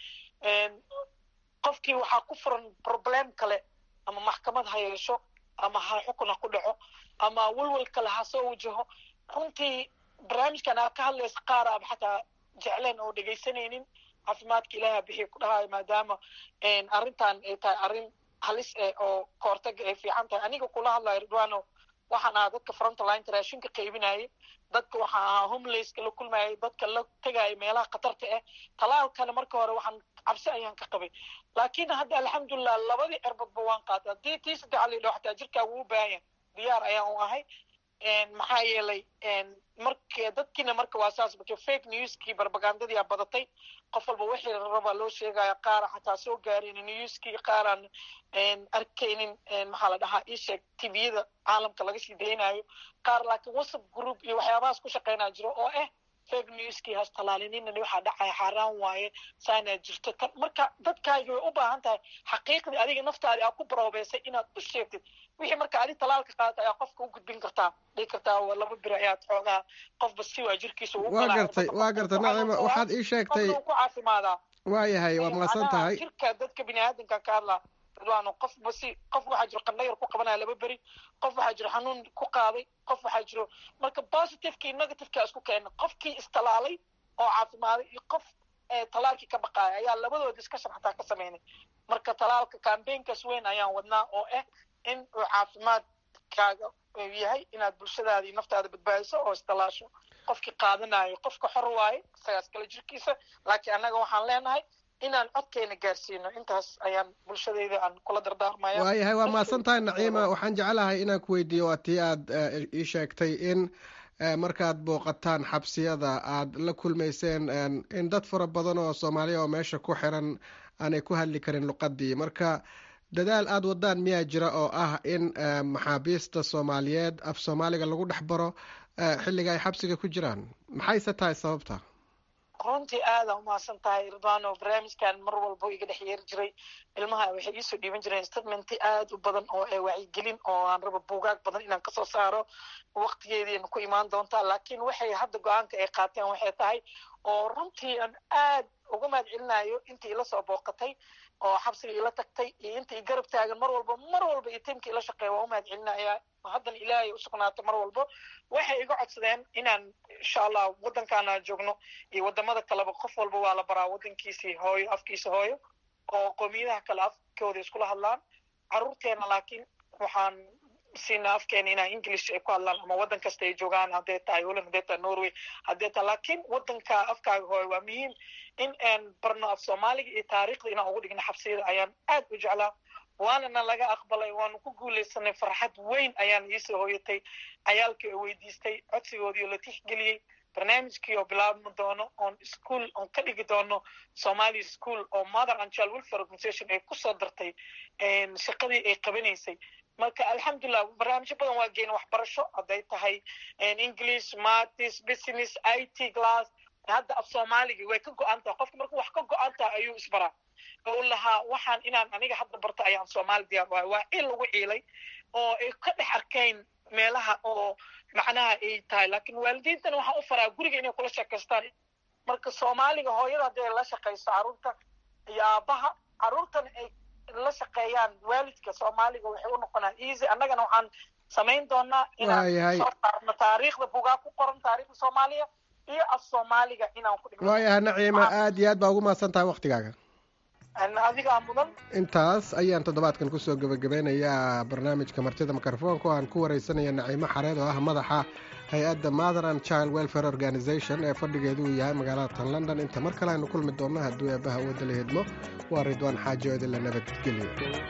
qofkii waxaa ku furan problem kale ama maxkamad ha yeesho ama ha xukun ha ku dhaco ama welwel kale ha soo wajaho runtii barnaamijkan aad ka hadlaysa qaar aba xataa jecleen oo dhegaysanaynin caafimaadka ilaaha bixiya ku dhahayo maadaama arrintan ay tahay arrin halis eh oo kahortaga ay fiican tahay aniga kula hadlayo ridwano waxaan ahaa dadka frontlineta raashinka qaybinayay dadka waxaan ahaa homelesska la kulmayay dadka la tegaya meelaha khatarta ah talaalkana marka hore waxaan cabsi ayaan ka qabay laakiin hadda alxamdulilah labadii erbadba waan qaatay haddii tii saddexa la yidhaho xataa jirkaaga uu baahan diyaar ayaan u ahay maxaa yeelay marka dadkiina marka waa saas marka fake newskii barbagandadii aa badatay qof walba wixii raba loo sheegaya qaara xataa soo gaarin newskii qaaraan arkaynin maxaa la dhahaa isheeg tviyada caalamka laga sii daynayo qaar laakiin whatsapp group iyo waxyaabahaas ku shaqaynaa jiro oo ah fake newskii has talaalinina waxaa dhacaya xaaraan waaye saanaa jirto tan marka dadkaagi way u baahan tahay xaqiiqdii adiga naftaadi aa ku baroobeysay inaad u sheegtid wixii marka adi talaalka qaadata ayaa qofka u gudbin kartaa dhigi kartaa waa laba biri ayaad xoogaa qofba si waa jirkiisa ugu waa gartay waa gartay nacima waxaad ii sheegtay ku caafimaadaa waayahay waa mahadsan tahay jirka dadka bini aadamka ka hadlaa ridwaano qofba si qof waxaa jiro qandhayar ku qabanaya laba beri qof waxaa jiro xanuun ku qaaday qof waxaa jiro marka positivekii negativeka isku keena qofkii istalaalay oo caafimaaday iyo qof talaalkii ka baqaaya ayaa labadooda discussion xataa ka sameynay marka talaalka campaignkaas weyn ayaan wadnaa oo ah in uu caafimaadkaaga yahay inaad bulshadaada iyo naftaada badbaadiso oo istalaasho qofkii qaadanayo qofka xor waaye isagaas kale jirkiisa laakiin annaga waxaan leenahay inaan codkeena gaarsiino intaas ayaan bulshadayda aan kula dardaarmaya waayahay waa mahadsan tahay naciima waxaan jeclahay inaan ku weydiiyo waa tii aad ii sheegtay in markaad booqataan xabsiyada aad la kulmayseen in dad fara badan oo soomaaliya oo meesha ku xiran aanay ku hadli karin luqadii marka dadaal aada wadaan miyaa jira oo ah in maxaabiista soomaaliyeed af soomaaliga lagu dhex baro xilliga ay xabsiga ku jiraan maxayse tahay sababta runtii aada umahadsan tahay ridwano barnaamijkan mar walba iga dhex yeeri jiray ilmaha waxay iisoo dhiiban jireen statementi aada u badan oo ee wacyigelin oo aan raba buugaag badan inaan kasoo saaro waqtigeediina ku imaan doontaa laakiin waxay hadda go-aanka ay qaateen waxay tahay oo runtii aan aad uga mahad celinayo intii ila soo booqatay oo xabsiga ila tagtay iyo intii garab taagan mar walba mar walba iyo tiimka ila shaqeeya waa u mahad celinaya haddana ilaahay u sugnaatay mar walba waxay iga codsadeen inaan insha allah waddankaana joogno iyo wadamada kaleba qof walba waa la baraa waddankiisii hooyo afkiisa hooyo oo qoomiyadaha kale afkooda iskula hadlaan caruurteena laakiin waxaan siinaa afkeena inaa english ay ku hadlaan ama waddan kasta ay joogaan haddee tahay holland haddee tahay norway haddee tahay laakiin waddanka afkaaga hooyo waa muhiim in aan barno af soomaaliga iyo taariikhda inaan ugu dhigno xabsiyada ayaan aad u jeclaa waanana laga aqbalay waanu ku guulaysanay farxad weyn ayaan iisoo hoyatay cayaalkii oo weydiistay codsigoodii oo la tixgeliyey barnaamijkii oo bilaabmi doono oon school oon ka dhigi doono somali school oo mother and child welfare organization ay kusoo dartay shaqadii ay qabanaysay marka alxamdulilah barnaamijyo badan waa geena waxbarasho hadday tahay english matis business i t glass hadda af soomaaliga way ka go-an tahay qofka markuu wax ka go-an tahay ayuu isbaraa oo lahaa waxaan inaan aniga hadda barto ayaan soomaali diyaar wahay waa il lagu ciilay oo ay ka dhex arkayn meelaha oo macnaha ay tahay laakiin waalidiintana waxaan u faraa guriga inay kula sheekaystaan marka soomaaliga hooyada hadday la shaqayso carruurta iyo aabbaha carruurtana ay la shaqeeyaan waalidka soomaaliga waxay u noqonaa easy annagana waxaan samayn doonaa inaan soo saarno taariikhda bugaa ku qoran taariikhda soomaaliya iyo af soomaaliga inaan ku dhigno waayahay naciima aada iyo aad baa ugu mahadsan tahay waktigaaga adigaa mudan intaas ayaan toddobaadkan kusoo gebagabeynayaa barnaamijka martida mikrofoonka oo aan ku wareysanaya naciimo xareed oo ah madaxa hay-adda mother and child welfare organization ee fadhigeedu uu yahay magaalada tan london inta mar kale aynu kulmi doonno hadduu eebbaha wadda la hedmo waa ridwaan xaaji oo idinla nabadgelyo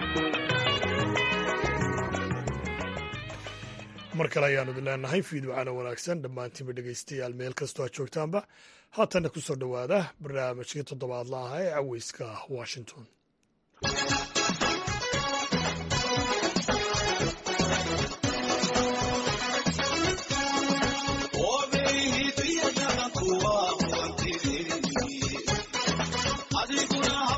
mar kale ayaanu idin leenahay fiidwacana wanaagsan dhammaantiinba dhegaystayaal meel kastoo aad joogtaanba haatanna ku soo dhowaada barnaamijkii toddobaadla ah ee caweyska washington adiguna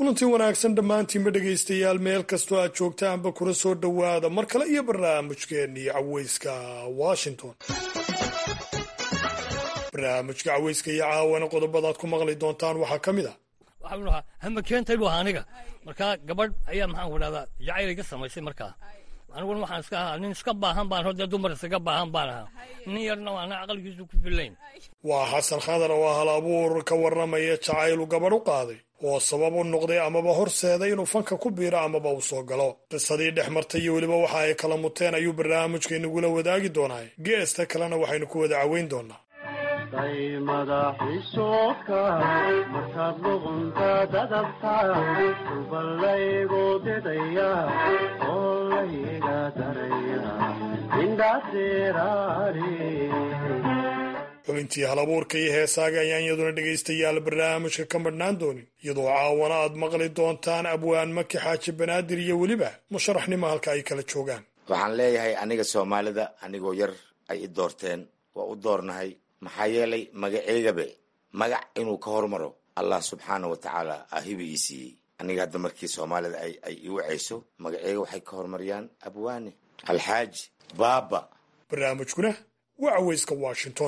kulantii wanaagsan dhammaantiinba dhegaystayaal meel kastoo aad joogtaanba kula soo dhowaada mar kale iyo barnaamijkeennii caweyska washington barnaamijka caweyska iyo caawana qodobadaad ku maqli doontaan waxaa ka mid a waxaan lahaa hama keentay buu ahaa aniga markaa gabadh ayaa maxaan ku dhahdaa jacayl iga samaysay markaa aniguna waxaan iska ahaa nin iska baahan baan hodee dumar isaga baahan baan ahaa nin yarna waana aqalkiisu ku filayn waa xasan khadar oo hal abuur ka warramaya jacaylu gabadh u qaaday oo sabab u noqday amaba horseeday inuu fanka ku biiro amaba uu soo galo qisadii dhex martay iyo weliba waxa ay kala muteen ayuu barnaamijka inagula wadaagi doonaa geesta kalena waxaynu ku wada caweyn doonaa day madaxiisoodka markaad luqunta dadabta duballaygu didaya oo layga daraya indhadeeraari xubintii hal abuurka iyo heesaaga ayaan iyaduna dhegaystayaal barnaamijka ka madhnaan doonin iyadoo caawana aad maqli doontaan abwaan maki xaaji banaadir iyo weliba musharaxnimo halka ay kala joogaan waxaan leeyahay aniga soomaalida anigoo yar ay i doorteen waa u doornahay maxaa yeelay magaceygabe magac inuu ka hormaro allah subxaana wa tacaala ahiba ii siiyey aniga hadda markii soomaalida ay i wacayso magaceyga waxay ka hormariyaan abwaane alxaaji baaba barnaamijkuna waa caweyska washington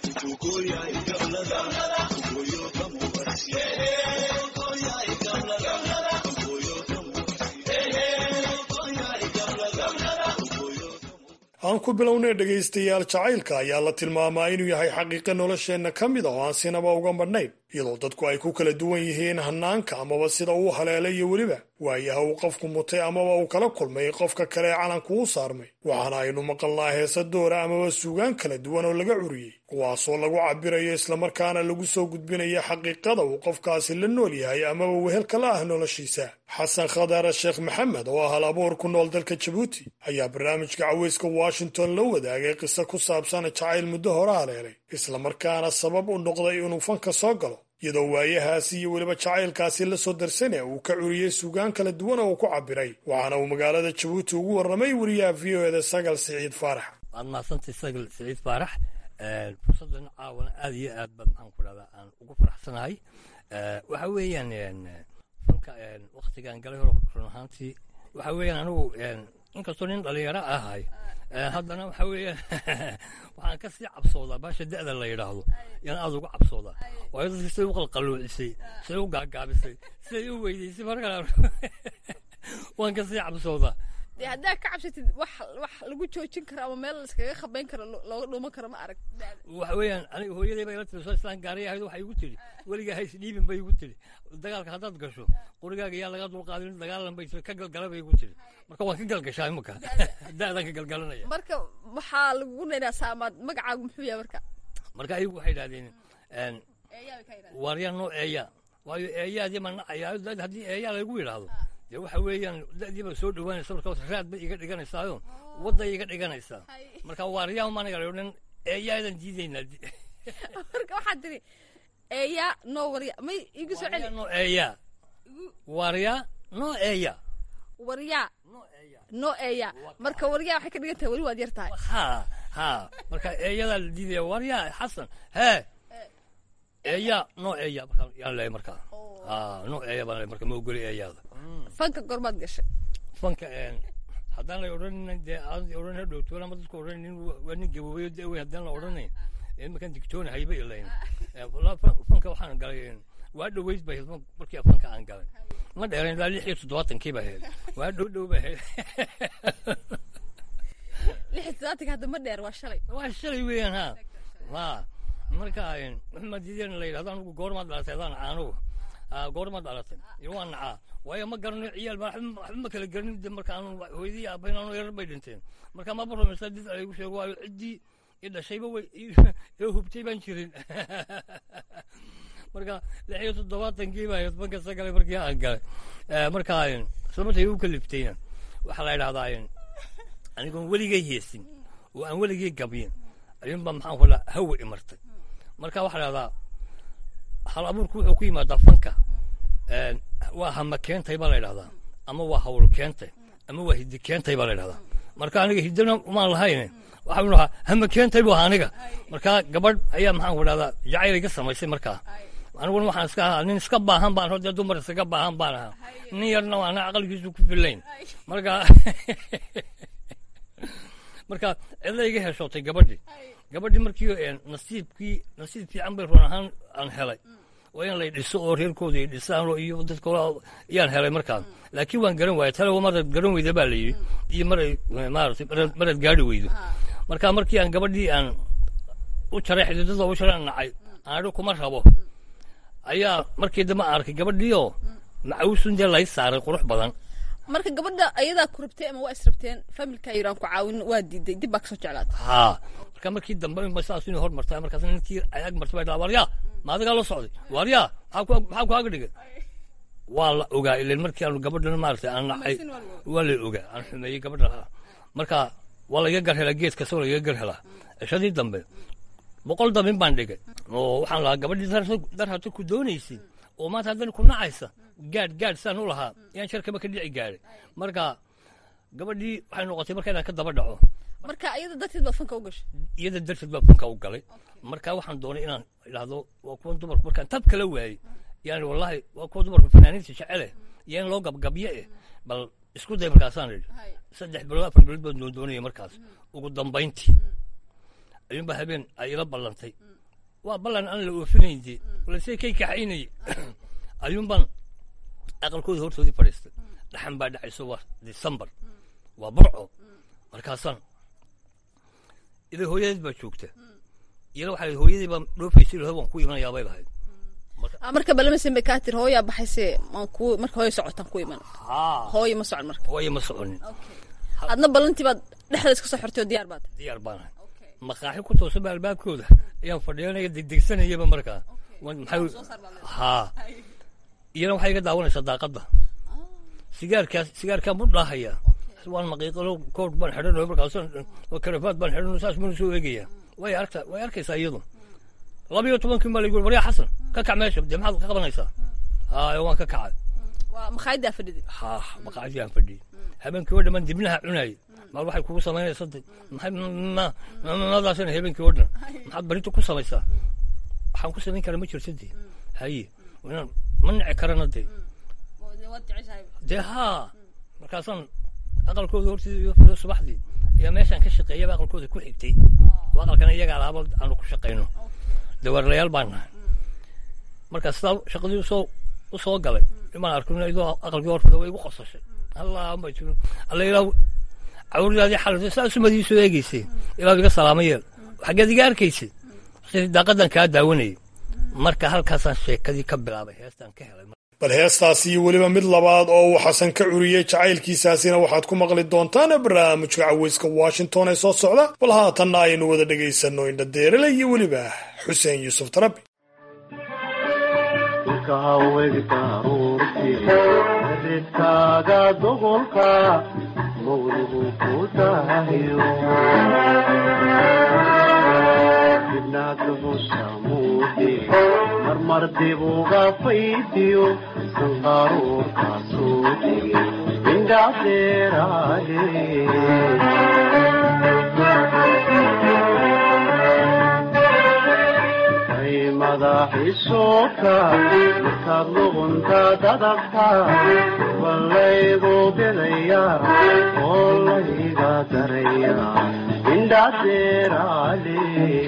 aan ku bilownay dhegaystayaal jacaylka ayaa la tilmaamaa inuu yahay xaqiiqo nolosheenna ka mid a oo aan sinaba uga madhnayn iyadoo dadku ay ku kala duwan yihiin hanaanka amaba sida uu haleelay iyo weliba waayaha uu qofku mutay amaba uu kala kulmay qofka kale ee calanku u saarmay waxaana aynu maqalnaa heesa doora amaba suugaan kala duwan oo laga curiyey kuwaasoo lagu cabirayo islamarkaana lagu soo gudbinaya xaqiiqada uu qofkaasi la nool yahay amaba wehelka la ah noloshiisa xasan khadar sheekh maxamed oo ah hal abuur ku nool dalka jabuuti ayaa barnaamijka caweyska washington la wadaagay qiso ku saabsan jacayl muddo hore haleelay islamarkaana sabab u noqday inuu fanka soo galo iyadoo waayahaasi iyo weliba jacaylkaasi la soo darsane uu ka curiyey suugaan kala duwan oo uu ku cabiray waxaana uu magaalada jabuuti ugu warramay wariyaha v o eda sagal siciid faarax waad mahadsantay sagal siciid faarax fursaddan caawana aad iyo aad ba maxaan ku dhahdaa aan ugu faraxsanahay waxa weeyaan fanka waktigaan galay hor run ahaantii waxa weeyaan anigu inkastoo nin dhalinyaro ahay haddana waxa weeyaan waxaan ka sii cabsoodaa baasha da'da la yidhaahdo yaan aad uga cabsoodaa waayo dadka siday u qalqalluucisay siday u gaagaabisay siday u weydaysay markaan waan ka sii cabsoodaa dee haddaa ka cabsatid wax wax lagu joojin karo ama meel laiskaga khabayn karo looga dhuuman karo ma arag waxa weeyaan aniga hooyaday baa ila tiri soo islaan gaariya ahayd waxay igu tiri weligaa hays dhiibin bay igu tiri dagaalka haddaad gasho qorigaaga yaa laga dulqaadin dagaalan bay ka galgala bay igu tiri marka waan ka galgashaa imaka da'daan ka galgalanaya marka waxaa lagugu naynaa saamaad magacaagu muxuu yahay marka marka ayagu waxay idhahdeen waaryaa noo eeya waayo eeyaadii ma nacayaa haddii eeyaa lagu yidhaahdo dee waxa weeyaan da'diiba soo dhowaanaysa marka raad bay iga dhiganaysaayo wadday iga dhiganaysaa marka waaryaa maanaga nin eeyaadan diidaynaa marka waxaad tiri eeyaa noo warya may igu soo celi noo eeyaa waaryaa noo eeya waryaa noo eeya marka waryaa waxay ka dhigan tahay weli waad yar tahay ha ha marka eeyadaa la diidaya waaryaa xasan hee eeyaa noo eeya markaa yaan leeyahay markaa ha noo eeya baan leeyahay marka ma ogoli eeyaada fanka gormaad gashay fanka haddaan la odhanin dee aan odhan hadhowtoon ama dadku odhanin waa nin gaboobayo da wey haddaan la odhanayn imakan digtoona hayba ilayn fanka waxaan galay waa dhoweyd ba ahayd markii fanka aan galay ma dheerayn ilaa lix iyo toddobaatankii ba ahayd waa dhow dhow ba ahayd lix iyo toddobaatanka hadda ma dheer waa shalay waa shalay weeyaan ha ha marka maxamed diideen la yidhahdo anugu goormaad dhalatay adaan caanugu goormaad dhalatay iyo waa nacaa waayo ma garano ciyaal baa waxba ma kala garanin de marka aanu hooyadii aabayn aanu yarar bay dhinteen marka maba rumaysaa did laygu sheego waayo ciddii i dhashayba way ee hubtay baan jirin marka lix iyo toddobaatankii baa ahayd banka sagale markii aan galay marka isla markay igu kaliftayna waxaa la yidhahdaa anigoon weligay heesin oo aan weligay gabyin ayuunbaa maxaan ku dhaha hawa imartay marka waxaa la yidhahdaa hal abuurku wuxuu ku yimaadaa fanka waa hama keentay baa la yidhahdaa ama waa hawl keentay ama waa hiddi keentay baa la yidhahdaa marka aniga hiddina umaan lahayn waxaan dhahaa hama keentay buu ahaa aniga marka gabadh ayaa maxaan ku dhahdaa jacayl iga samaysay markaa aniguna waxaan iska ahaa nin iska baahan baan hor dee dumar iskaga baahan baan ahaa nin yarna waana aqalkiisu ku filayn marka marka cidla iga heshootay gabadhii gabadhii markii nasiibkii nasiib fiican bay run ahaan aan helay waa in lay dhiso oo reerkooda ay dhisaan iyo dadka yaan helay markaan laakiin waan garan waayay tale maraad garan weyda baa la yidhi iyo maray maaratay maraad gaari weydo marka markii aan gabadhii aan u jaray xididada u jaray aan nacay aan idhi kuma rabo ayaa markii dambe aan arkay gabadhiioo macawusun dee lay saaray qurux badan marka gabadha ayadaa ku rabtay ama waa israbteen familka yiraan ku caawin waa diiday dib baa kasoo jeclaatay haa marka markii dambe inba saas inay hor martay markaas ninkii ay ag martay baa dhaa waryaa ma adigaa la socday waryaa maxaa ku aga dhigay waa la ogaa ilan markii aanu gabadhana maaragtay aan nacay waa la ogaa aan xumeeyey gabadha marka waa laiga gar helaa geed kasta waa laiga gar helaa cishadii dambe boqol dabin baan dhigay oo waxaan lahaa gabadhii dar hata ku doonaysay oo maanta haddana ku nacaysa gaadh gaadh saan u lahaa yaan sharkaba ka dhici gaaray marka gabadhii waxay noqotay marka inaan ka daba dhaco marka iyada darteed baad fanka u gashay iyada darteed baa fanka u galay marka waxaan doonay inaan idhaahdo waa kuwan dumarku markaan tab kala waayey yani wallahi waa kuwa dumarku fanaaniinta jecele iyo in loo gabgabyo eh bal isku day markaasaan idhi saddex bilood afar bilood baan doondoonaya markaas ugu dambayntii ayuunbaa habeen ay ila ballantay waa ballan aan la oofinayn dee balse kay kaxaynayay ayuunbaan aqalkooda hortoodii fadhiistay dhaxan baa dhacayso waa december waa burco markaasaan ida hooyadeed baa joogta iyada waxaa hooyadii baa dhoofaysay ilaho waan ku imanayaa bay lahayd marka balamasin bay kaa tiri hooyaa baxayse ku marka hooya socotaan ku iman hooya ma socon marka hooya ma soconin adna ballantii baad dhexda iska soo xortay oo diyaar baad diyaar baan ahay maqaaxi ku toosan ba albaabkooda ayaan fadhiyanaya degdegsanayaba markaa maxay haa iyana waxay iga daawanaysaa daaqadda sigaarkaas sigaarkaan buu dhaahaya waan maqiiqalo kood baan xidhanayo markaas karafaad baan xidhanayo saas mana soo eegaya way aragta way arkaysaa iyadu laba iyo tobankii baa lagu waryaa xasan ka kac meesha dee maxaad ka qabanaysaa haa waan ka kacay waa maqaayaddaa fadhidi haa maqaayadii aan fadhiyey habeenkii oo dhammaan dibnaha cunayay maal waxay kugu samaynaysaa de maxay madaasina habeenkii oo dhan maxaad barinta ku samaysaa waxaan ku samayn karaa ma jirto dee haye inaan ma nici karana dee dee haa markaasaan aqalkooda hortiisa iyo fadhiyo subaxdii ayaa meeshaan ka shaqeeyaba aqalkooda ku xigtay oo aqalkana iyagaa lahaaba aanu ku shaqayno dawaarlayaal baan nahay marka sidaa shaqadii usoo u soo galay imaan arkin idoo aqalkii hor fadhiyo way igu qosashay allah ma jiro alla ilaa cawradaadii xalatay saa sumadii soo eegaysay ilaa iga salaamo yeel xaggeed iga arkaysay daaqadan kaa daawanayay marka halkaasaan sheekadii ka bilaabay heestaan ka helay bal heestaasi iyo weliba mid labaad oo uu xasan ka curiyey jacaylkiisaasina waxaad ku maqli doontaan barnaamijka caweyska washington ee soo socda bal haatanna aynu wada dhegaysanno indhadeerele iyo weliba xuseen yuusuf tarabi ridkaaga doqolka mawligu ku dahayo dibnaadhusamuudi marmar dibuga faydiyo sanqaruurka soo digi indhadeeraale madaxiisoka markaad luqunta dadabta ballaygu bidaya oo layga daraya indhadeeraale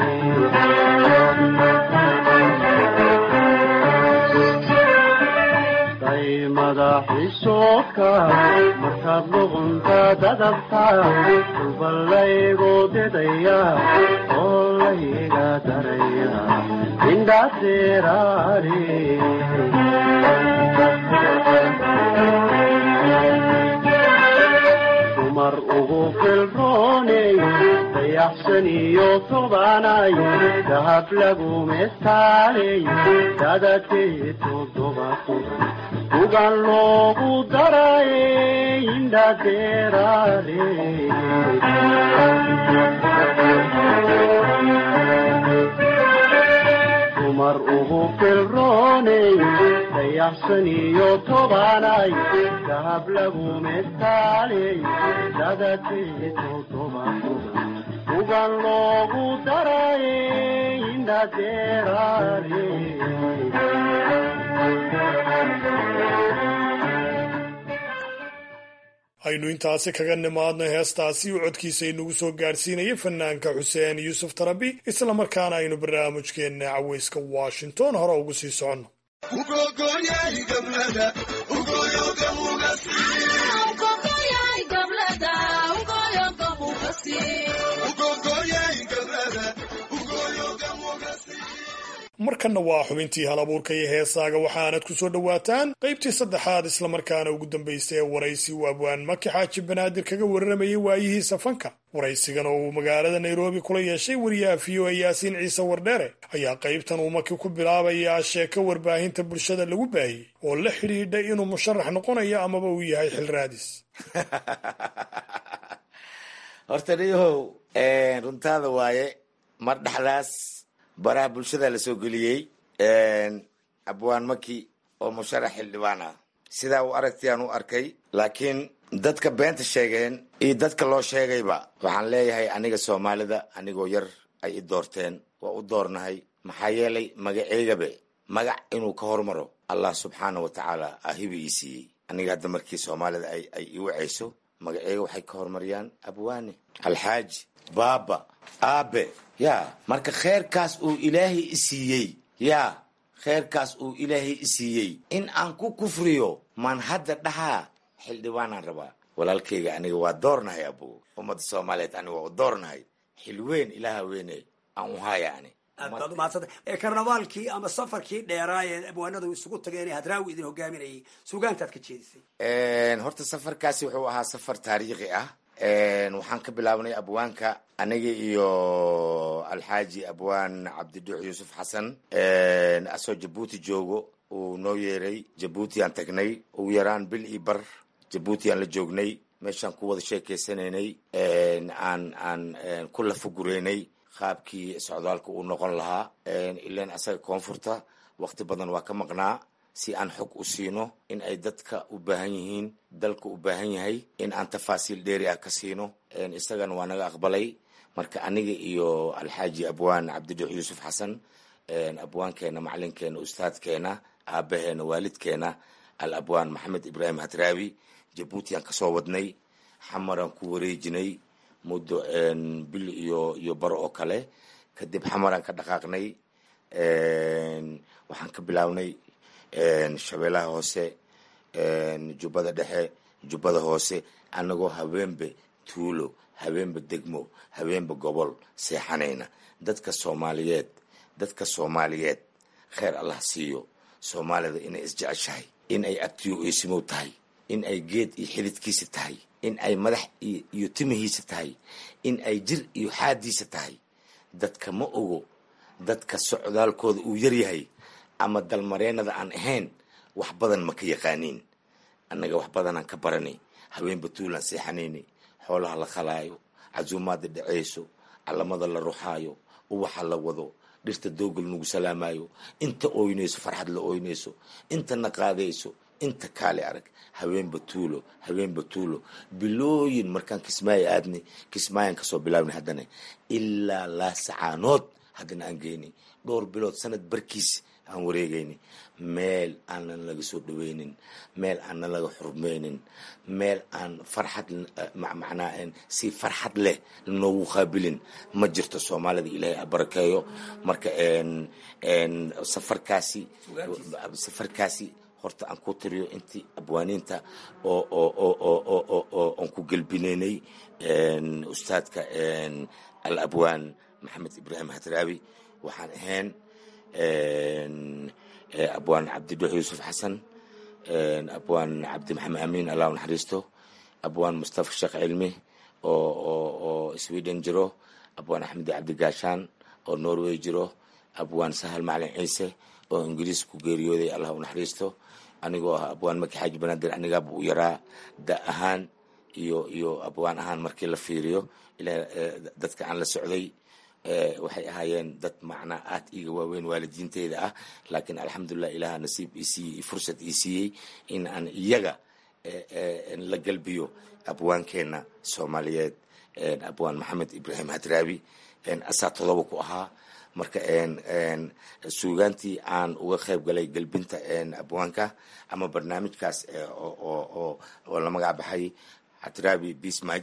madaxiisoka markaad luqunta dadabta ballaygu bidaya oo layga daraya dumar ugu filrooney dayaxsan iyo tobanay dahab lagu mestaaley dadakee todoba toban ugan loogu daray indhadeeraale dumar ugu filrooney dayaxsan iyo tobanay dahab lagu mestaaley dadakee todoba toban ugan loogu daray dhadeeraale aynu intaasi kaga nimaadno heestaasi uu codkiisa inagu soo gaadhsiinaya fanaanka xuseen yuusuf tarabi islamarkaana aynu barnaamijkeenna caweyska washington hore ugu sii soconno markanna waa xubintii hal abuurka iyo heesaaga waxaanad ku soo dhowaataan qaybtii saddexaad islamarkaana ugu dambaysay ee waraysi uu abwaan maki xaaji banaadir kaga warramayay waayihiisa fanka waraysigan oo uu magaalada nairobi kula yeeshay wariyaha v o a yaasiin ciise wardheere ayaa qaybtan uu maki ku bilaabayaa sheeko warbaahinta bulshada lagu baahiyey oo la xidhiidha inuu musharax noqonayo amaba uu yahay xil raadis horta dhiyahow runtaada waaye mar dhexdaas baraha bulshada la soo geliyey abwaan maki oo musharax xildhibaan ah sidaa uu aragtiyaan u arkay laakiin dadka beenta sheegeen iyo dadka loo sheegayba waxaan leeyahay aniga soomaalida anigoo yar ay i doorteen waa u doornahay maxaa yeelay magaceygabe magac inuu ka hormaro allah subxaana wa tacaala ahibi ii siiyey aniga hadda markii soomaalida ay ay i wacayso magaceyga waxay ka hormariyaan abwaane alxaaji baaba aabe ya marka kheerkaas uu ilaahay i siiyey ya kheerkaas uu ilaahay i siiyey in aan ku kufriyo maan hadda dhahaa xildhibaanaan rabaa walaalkayga aniga waa doornahay abo ummadda soomaaliyeed aniga waa u doornahay xilweyn ilaaha weyne aan u haya ani aad baad umahadsanta ee karnavaalkii ama safarkii dheeraa ee abwaanadu isugu tageen ee hadraawi idin hogaaminayay sugaantaad ka jeedisay horta safarkaasi wuxuu ahaa safar taariikhi ah waxaan ka bilaabnay abwaanka aniga iyo alxaaji abwaan cabdiduux yuusuf xasan asoo jabuuti joogo uu noo yeeray jabuuti aan tagnay ugu yaraan bil iyo bar jabuuti aan la joognay meeshaan ku wada sheekeysanaynay aan aan ku lafagureynay qaabkii socdaalka uu noqon lahaa ilan asaga koonfurta waqti badan waa ka maqnaa si aan xog u siino in ay dadka u baahan yihiin dalka u baahan yahay in aan tafaasiil dheeri ah ka siino isagana waa naga aqbalay marka aniga iyo alxaaji abwaan cabdiduux yuusuf xasan abwaankeena macalinkeena ustaadkeena aabaheena waalidkeena al abwaan maxamed ibraahim hadraawi jabuuti aan kasoo wadnay xamaraan ku wareejinay muddo bil iyo iyo baro oo kale kadib xamaraan ka dhaqaaqnay waxaan ka bilaabnay shabeellaha hoose jubbada dhexe jubbada hoose anagoo habeenba tuulo habeenba degmo habeenba gobol seexanayna dadka soomaaliyeed dadka soomaaliyeed kheer allah siiyo soomaalida inay isjeceshahay in ay abtiyo eesimow tahay in ay geed iyo xididkiisa tahay in ay madax iyo timihiisa tahay in ay jir iyo xaadiisa tahay dadka ma ogo dadka socdaalkooda uu yaryahay ama dalmareennada aan ahayn wax badan ma ka yaqaaniin annaga wax badanaan ka baranay haween batuulaan seexanaynay xoolaha la khalaayo casuumaada dhaceyso calamada la ruxaayo uwaxa la wado dhirta doogal nagu salaamayo inta ooynayso farxad la ooynayso intana qaadayso inta kaale arag haween batuulo haween batuulo bilooyin markaan kismaayo aadnay kismaayan kasoo bilaabnay haddana ilaa laasacaanood haddana aan geynay dhowr bilood sanad barkiis aan wareegayni meel aanan laga soo dhaweynin meel aanan laga xurmeynin meel aan farxad macnaa si farxad leh noogu qaabilin ma jirto soomaalida ilaahay abarakeeyo marka safarkaasi safarkaasi horta aan ku tiriyo intii abwaaniinta oo oo oo oo oo oo oo aan ku gelbinaynay ustaadka al abwaan maxamed ibraahim hadraawi waxaan ahayn abwaan cabdiduux yuusuf xasan abwaan cabdi maxamed amiin allah u naxariisto abwaan mustafa sheekh cilmi oo oo oo sweden jiro abwaan axmed cabdi gaashaan oo norway jiro abwaan sahal macalin ciise oo ingiriis ku geeriyooday allah u naxariisto anigoo ah abwaan maki xaaji banaadir anigaaba u yaraa da ahaan iyo iyo abwaan ahaan markii la fiiriyo ilaa dadka aan la socday waxay ahaayeen dad macnaa aad iiga waaweyn waalidiinteyda ah laakiin alxamdulilah ilaha nasiib ii siiyey fursad ii siiyey in aan iyaga la galbiyo abwaankeena soomaaliyeed abwaan maxamed ibraahim hadraabi asaa todoba ku ahaa marka suugaantii aan uga qayb galay gelbinta abwaanka ama barnaamijkaas oo la magac baxay xatiraabi bismag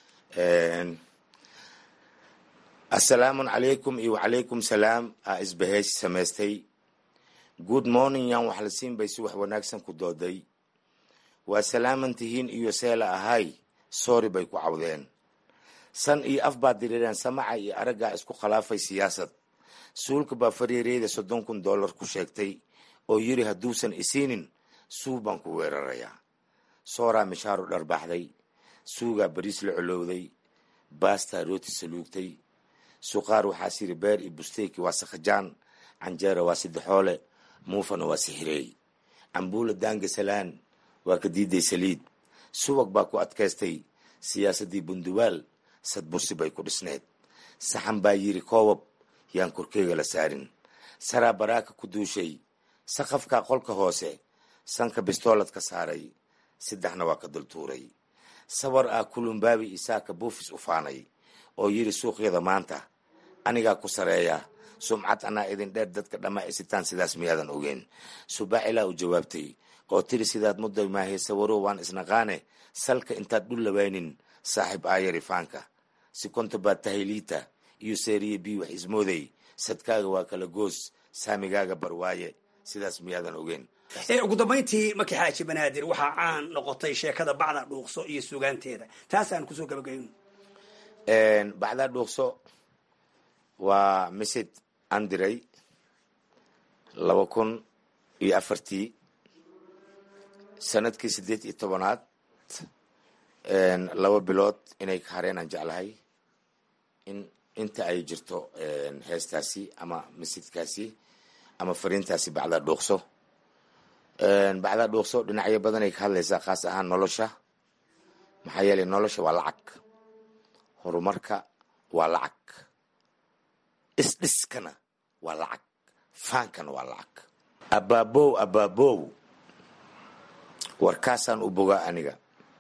assalaamu calaykum iyo wacalaykum salaam aa isbaheysi samaystay good morning yan wax la siin bay si wax wanaagsan ku dooday waa salaaman tihiin iyo seela ahay soori bay ku cawdeen san iyo af baad diriireen samaca iyo araggaa isku khilaafay siyaasad suulka baa fariireyda soddon kun dollar ku sheegtay oo yiri hadduusan isiinin suu baan ku weerarayaa sooraa mishaaru dharbaaxday suugaa bariis la colowday baastaa rooti saluugtay suqaar waxaa siri beer iyo busteyki waa sakhajaan canjeera waa sidexoole muufana waa sixireey cambuula daanga salaan waa ka diiday saliid subag baa ku adkaystay siyaasaddii bunduwaal sadbursi bay ku dhisneed saxan baa yiri koobab yaan korkeyga la saarin saraa baraaka ku duushay saqafkaa qolka hoose sanka bistoolad ka saaray saddexna waa ka dultuuray sawar ah kulumbaabi isaaka buufis u faanay oo yiri suuqyada maanta anigaa ku sareeya sumcad anaa idin dheer dadka dhammaa isitaan sidaas miyaadan ogeen subaacilaa u jawaabtay oo tiri sidaad mudday maahay sawaro waan isnaqaane salka intaad dhul lawaynin saaxiib aayari faanka si konta baad tahay liita iyo seeriye bii wax ismooday sadkaaga waa kala goos saamigaaga barwaaye sidaas miyaadan ogeen ugu dambayntii markii xaaji banaadir waxaa caan noqotay sheekada bacda dhuuqso iyo sugaanteeda taasaan kusoo gabagayno bacdaa dhuuqso waa misid aan diray laba kun iyo afartii sanadkii siddeed iyo tobanaad laba bilood inay ka hareen aan jeclahay in inta ay jirto heestaasi ama misidkaasi ama fariintaasi bacdaa dhuuqso bacdaa dhuuqso dhinacyo badanay ka hadlaysaa khaas ahaan nolosha maxaa yeelay nolosha waa lacag horumarka waa lacag isdhiskana waa lacag faankana waa lacag abaabow abaabow warkaasaan u bogaa aniga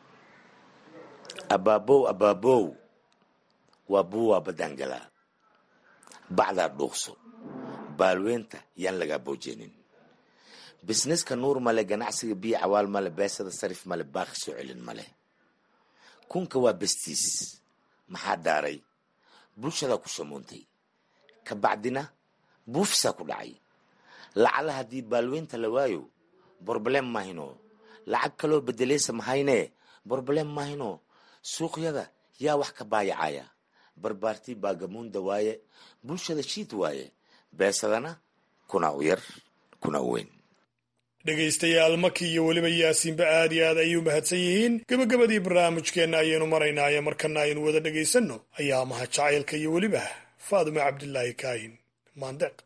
abaabow abaabow waa buwaa baddaangalaa bacdaa dhuuqso baalweynta yaan lagaa boojeenin bisneska nuur male ganacsiga biyo cawaal male beesada sarif male baaqi soo celin male kunka waa bestiis maxaa daaray bulshadaa ku shamuuntay ka bacdina buufisaa ku dhacay lacala haddii baalweynta la waayo borblem mahino lacag kaloo bedeleysa mahaynee borblem mahino suuqyada yaa wax ka baayacaya barbaartii baagamuunda waaye bulshada shiid waaye beesadana kuna u yar kuna u weyn dhegaystayaal maki iyo weliba yaasiinba aad iyo aad ayay u mahadsan yihiin gebagabadii barnaamijkeenna ayaynu maraynaaye markana aynu wada dhegaysanno ayaa maha jacaylka iyo weliba faadume cabdilaahi kaahin maandeeq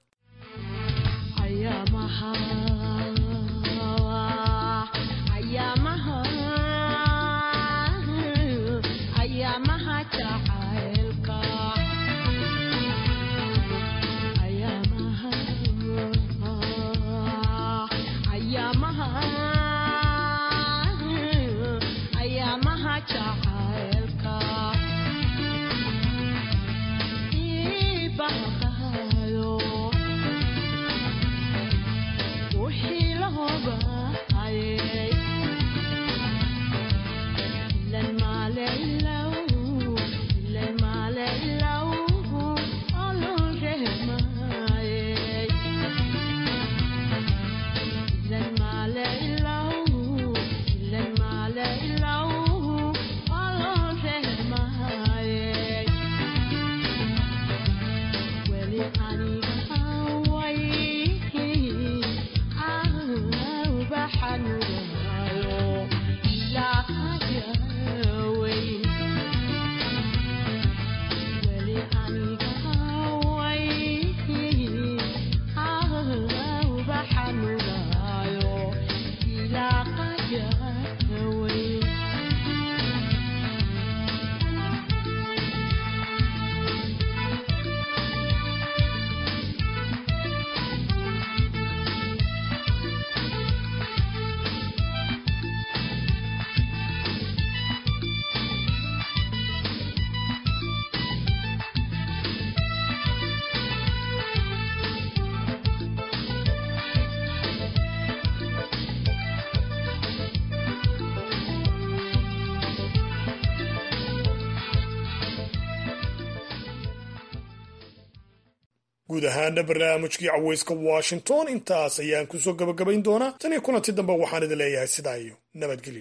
guud ahaana barnaamijkii caweyska washington intaas ayaan kusoo gabagabayn doonaa tan iyo kulanti dambe waxaan idin leeyahay sidaa iyo nabadgelyo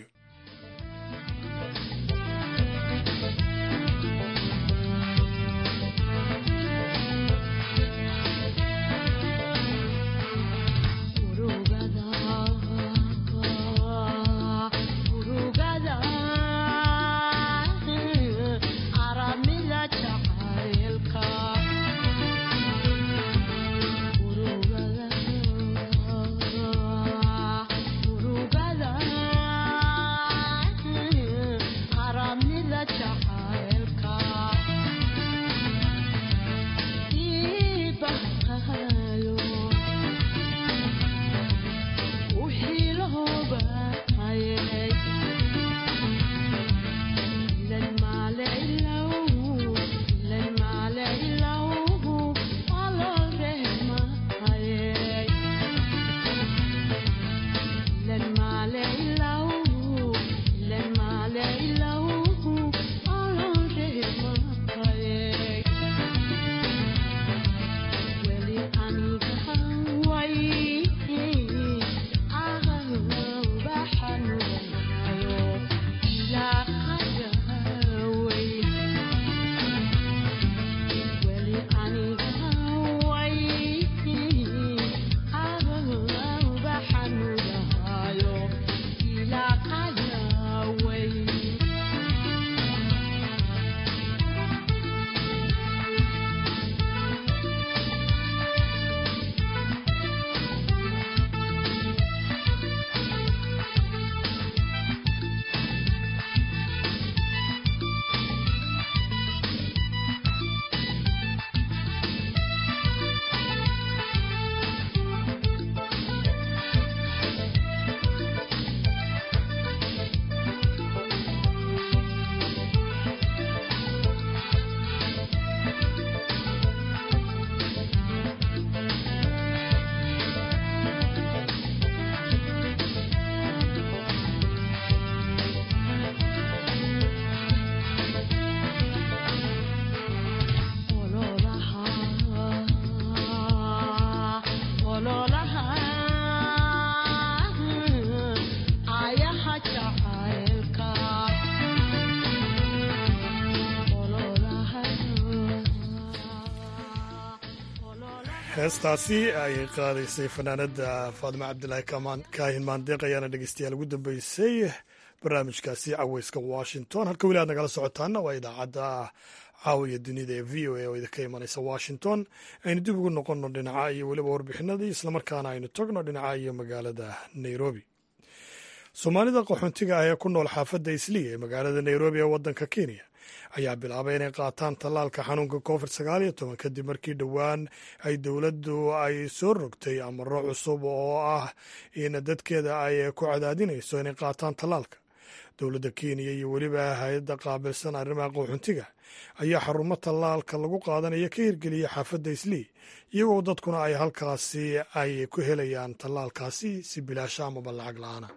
heestaasi ay qaadaysay fanaanada faadimo cabdilaahi kaahin maandeeq ayaana dhegeystayaal ugu dambeysay barnaamijkaasi caweyska washington halka weli aad nagala socotaana waa idaacadda caawiya dunida ee v o a oo idinka imanaysa washington aynu dib ugu noqonno dhinaca iyo weliba warbixinadii islamarkaana aynu tagno dhinaca iyo magaalada nairobi soomaalida qaxoontiga ah ee ku nool xaafadda isliya ee magaalada nairobi ee waddanka kenya ayaa bilaabay inay qaataan tallaalka xanuunka covid sagaal iyo toban kadib markii dhowaan ay dowladdu ay soo rogtay amaro cusub oo ah in dadkeeda ay ku cadaadinayso inay qaataan tallaalka dowladda kenya iyo weliba hay-adda qaabilsan arrimaha qaxoontiga ayaa xarumo tallaalka lagu qaadanaya ka hirgeliya xaafadda islii iyagoo dadkuna ay halkaasi ay ku helayaan tallaalkaasi si bilaasha amaba lacag la-aana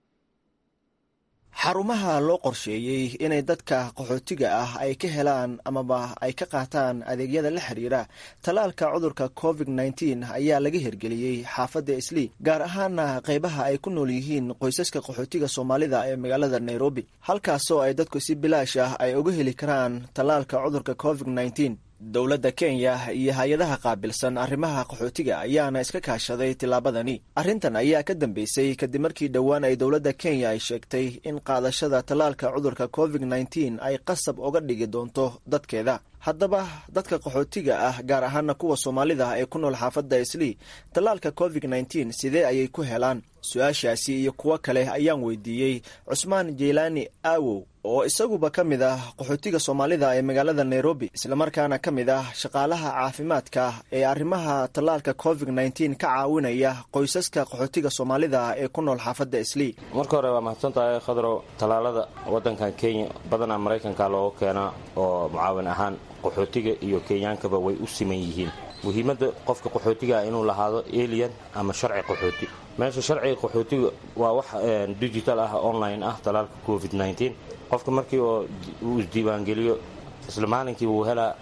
xarumaha loo qorsheeyey inay dadka qaxootiga ah ay ka helaan amaba ay ka qaataan adeegyada la xiriira tallaalka cudurka covid nneteen ayaa laga hirgeliyey xaafadda islii gaar ahaana qaybaha ay ku nool yihiin qoysaska qaxootiga soomaalida ee magaalada nairobi halkaasoo ay dadku si bilaash ah ay uga heli karaan tallaalka cudurka covid nneteen dowladda kenya iyo hay-adaha qaabilsan arrimaha qaxootiga ayaana iska kaashaday tillaabadani arrintan ayaa ka dambeysay kadib markii dhowaan ay dowladda kenya ay sheegtay in qaadashada tallaalka cudurka covid nneteen ay qasab uga dhigi doonto dadkeeda haddaba dadka qaxootiga ah gaar ahaana kuwa soomaalida ee ku nool xaafadda islii tallaalka covid nneteen sidee ayay ku helaan su-aashaasi iyo kuwo kale ayaan weydiiyey cusmaan jeylaani aawow oo isaguba ka mid ah qaxootiga soomaalida ee magaalada nairobi islamarkaana ka mid ah shaqaalaha caafimaadka ee arrimaha tallaalka covid nneteen ka caawinaya qoysaska qaxootiga soomaalida ee ku nool xaafadda islii marka hore waa mahadsantahay khadrow tallaalada waddankan kenya badanaa maraykanka looga keenaa oo mucaawin ahaan qaxootiga iyo kenyaankaba way u siman yihiin muhiimadda qofka qaxootiga ah inuu lahaado elian ama sharci qaxooti meesha sharciga qaxootiga waa wax digital ah online ah tallaalka covid nneteen qofka markii oo uu isdiiwaangeliyo isla maalinkii wuu helaa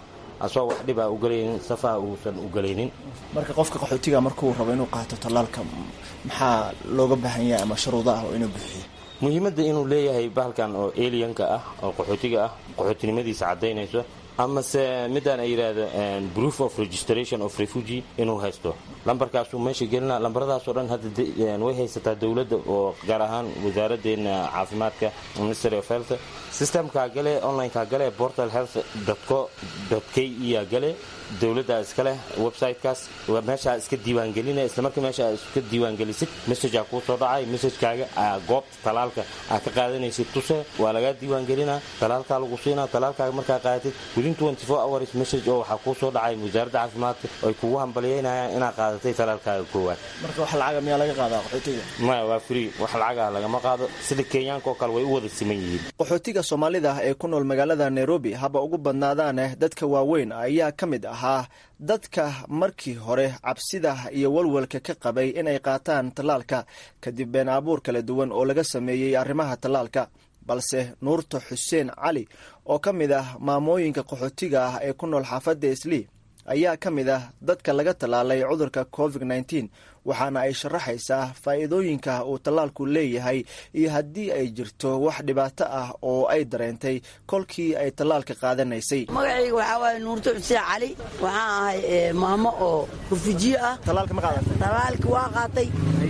asoo wax dhib a ugelaynin safaha uusan ugelaynin marka qofka qaxootiga markuu rabo inuu qaato tallaalka maxaa looga baahan yahay ama shuruudo ah oo inuu bixiyo muhiimadda inuu leeyahay bahalkan oo alianka ah oo qaxootiga ah qaxootinimadiisa caddaynayso amase midaan ay yidhaahdo proof of registration of refugee inuu haysto lambarkaasuu meesha gelina lambaradaasoo dhan hadda way haysataa dowladda oo gaar ahaan wasaaraddeena caafimaadka ministry of health systemkaa gale onlineka gale portal health co k e gale dowladdaa iska leh websitekaas meeshaa iska diiwaangelina islamarkii meesha iska diiwaangelisid messagea kuu soo dhacay messagekaaga goobta talaalka aa ka qaadanaysid tuse waa lagaa diiwaangelinaa talaalkaa lagu siinaa talaalkaaga markaa qaadatid within hours message oo waxaa kuu soo dhacay wasaaradda caafimaadka ay kugu hambalyeynayaan inaad qaadatay talaalkaaga koowaad marka wax lacaga miyaa laga qaadaa qaxootiga maya waa free wax lacagaha lagama qaado sida kenyaanka oo kale way u wada siman yihiin qaxootiga soomaalida ee ku nool magaalada nairobi haba ugu badnaadaane dadka waaweyn ayaa ka mid ahaa dadka markii hore cabsida iyo walwalka ka qabay inay qaataan tallaalka kadib been abuur kala duwan oo laga sameeyey arrimaha tallaalka balse nuurta xuseen cali oo ka mid ah maamooyinka qaxootiga ah ee ku nool xaafadda islii ayaa ka mid ah dadka laga tallaalay cudurka covid nneteen waxaana ay sharaxaysaa faa'iidooyinka uu tallaalku leeyahay iyo haddii ay jirto wax dhibaato ah oo ay dareentay kolkii ay tallaalka qaadanaysay magacayga waxaa waaye nuurto xuseen cali waxaan ahay maamo oo rufujiye ah tallaalka ma qaadata tallaalka waa qaatay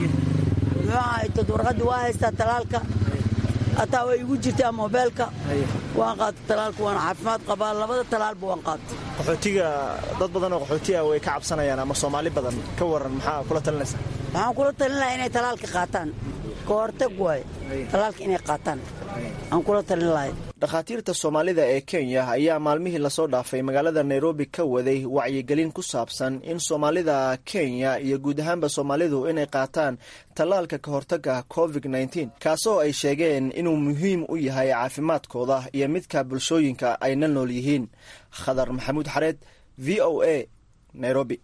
muxuu ahay dad warqadii waa haystaa tallaalka hataa way igu jirtaa moobeelka waan qaatay talaalka waana caafimaad qabaa labada talaalba waan qaatay qaxootiga dad badan oo qaxootiga way ka cabsanayaan ama soomaali badan ka waran maxaa kula talinaysa waxaan kula talin lahaa inay talaalka qaataan ka hortag waaye talaalka inay qaataan aan kula talin lahay dhakhaatiirta soomaalida ee kenya ayaa maalmihii lasoo dhaafay magaalada nairobi ka waday wacyigelin ku saabsan in soomaalida kenya iyo guud ahaanba soomaalidu inay qaataan tallaalka ka hortagga covid nneteen kaasoo ay sheegeen inuu muhiim u yahay caafimaadkooda iyo midka bulshooyinka ay la nool yihiin khadar maxamuud xareed v o a nairobi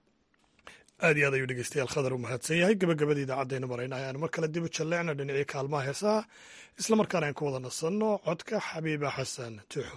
aad iyo aad ayuu dhegeystayaal khadar u mahadsan yahay gabagabada idaacaddeena marayna ayaan mar kale dib u jalleecna dhinacii kaalmaha heesaha isla markaana aan ku wada nasanno codka xabiiba xasan tuuxo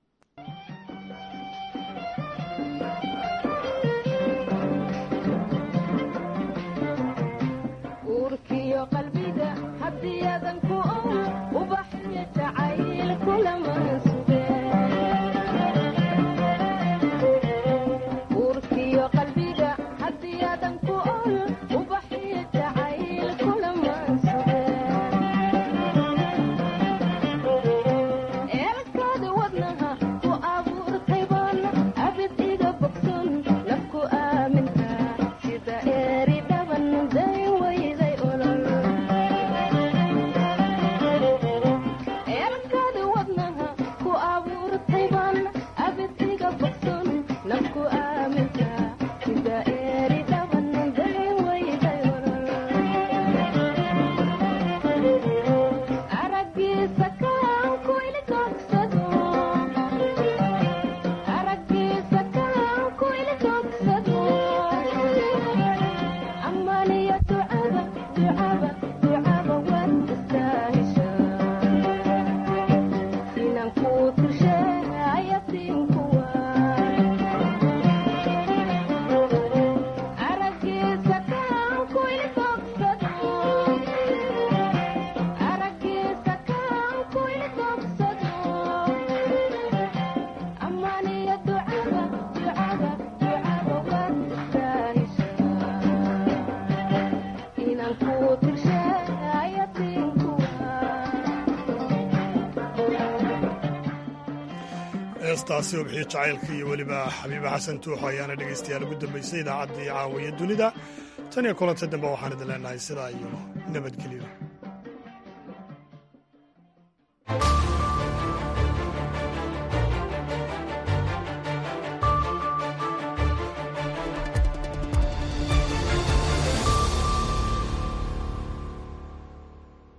heestaasi ubxiyo jacaylka iyo weliba xabiiba xasan tuuxo ayaana dhegaystayaal ugu dambaysay idaacaddii caawiya dunida tan iyo kulanta dambe waxaan idin leenahay sidaa iyo nabadgelyo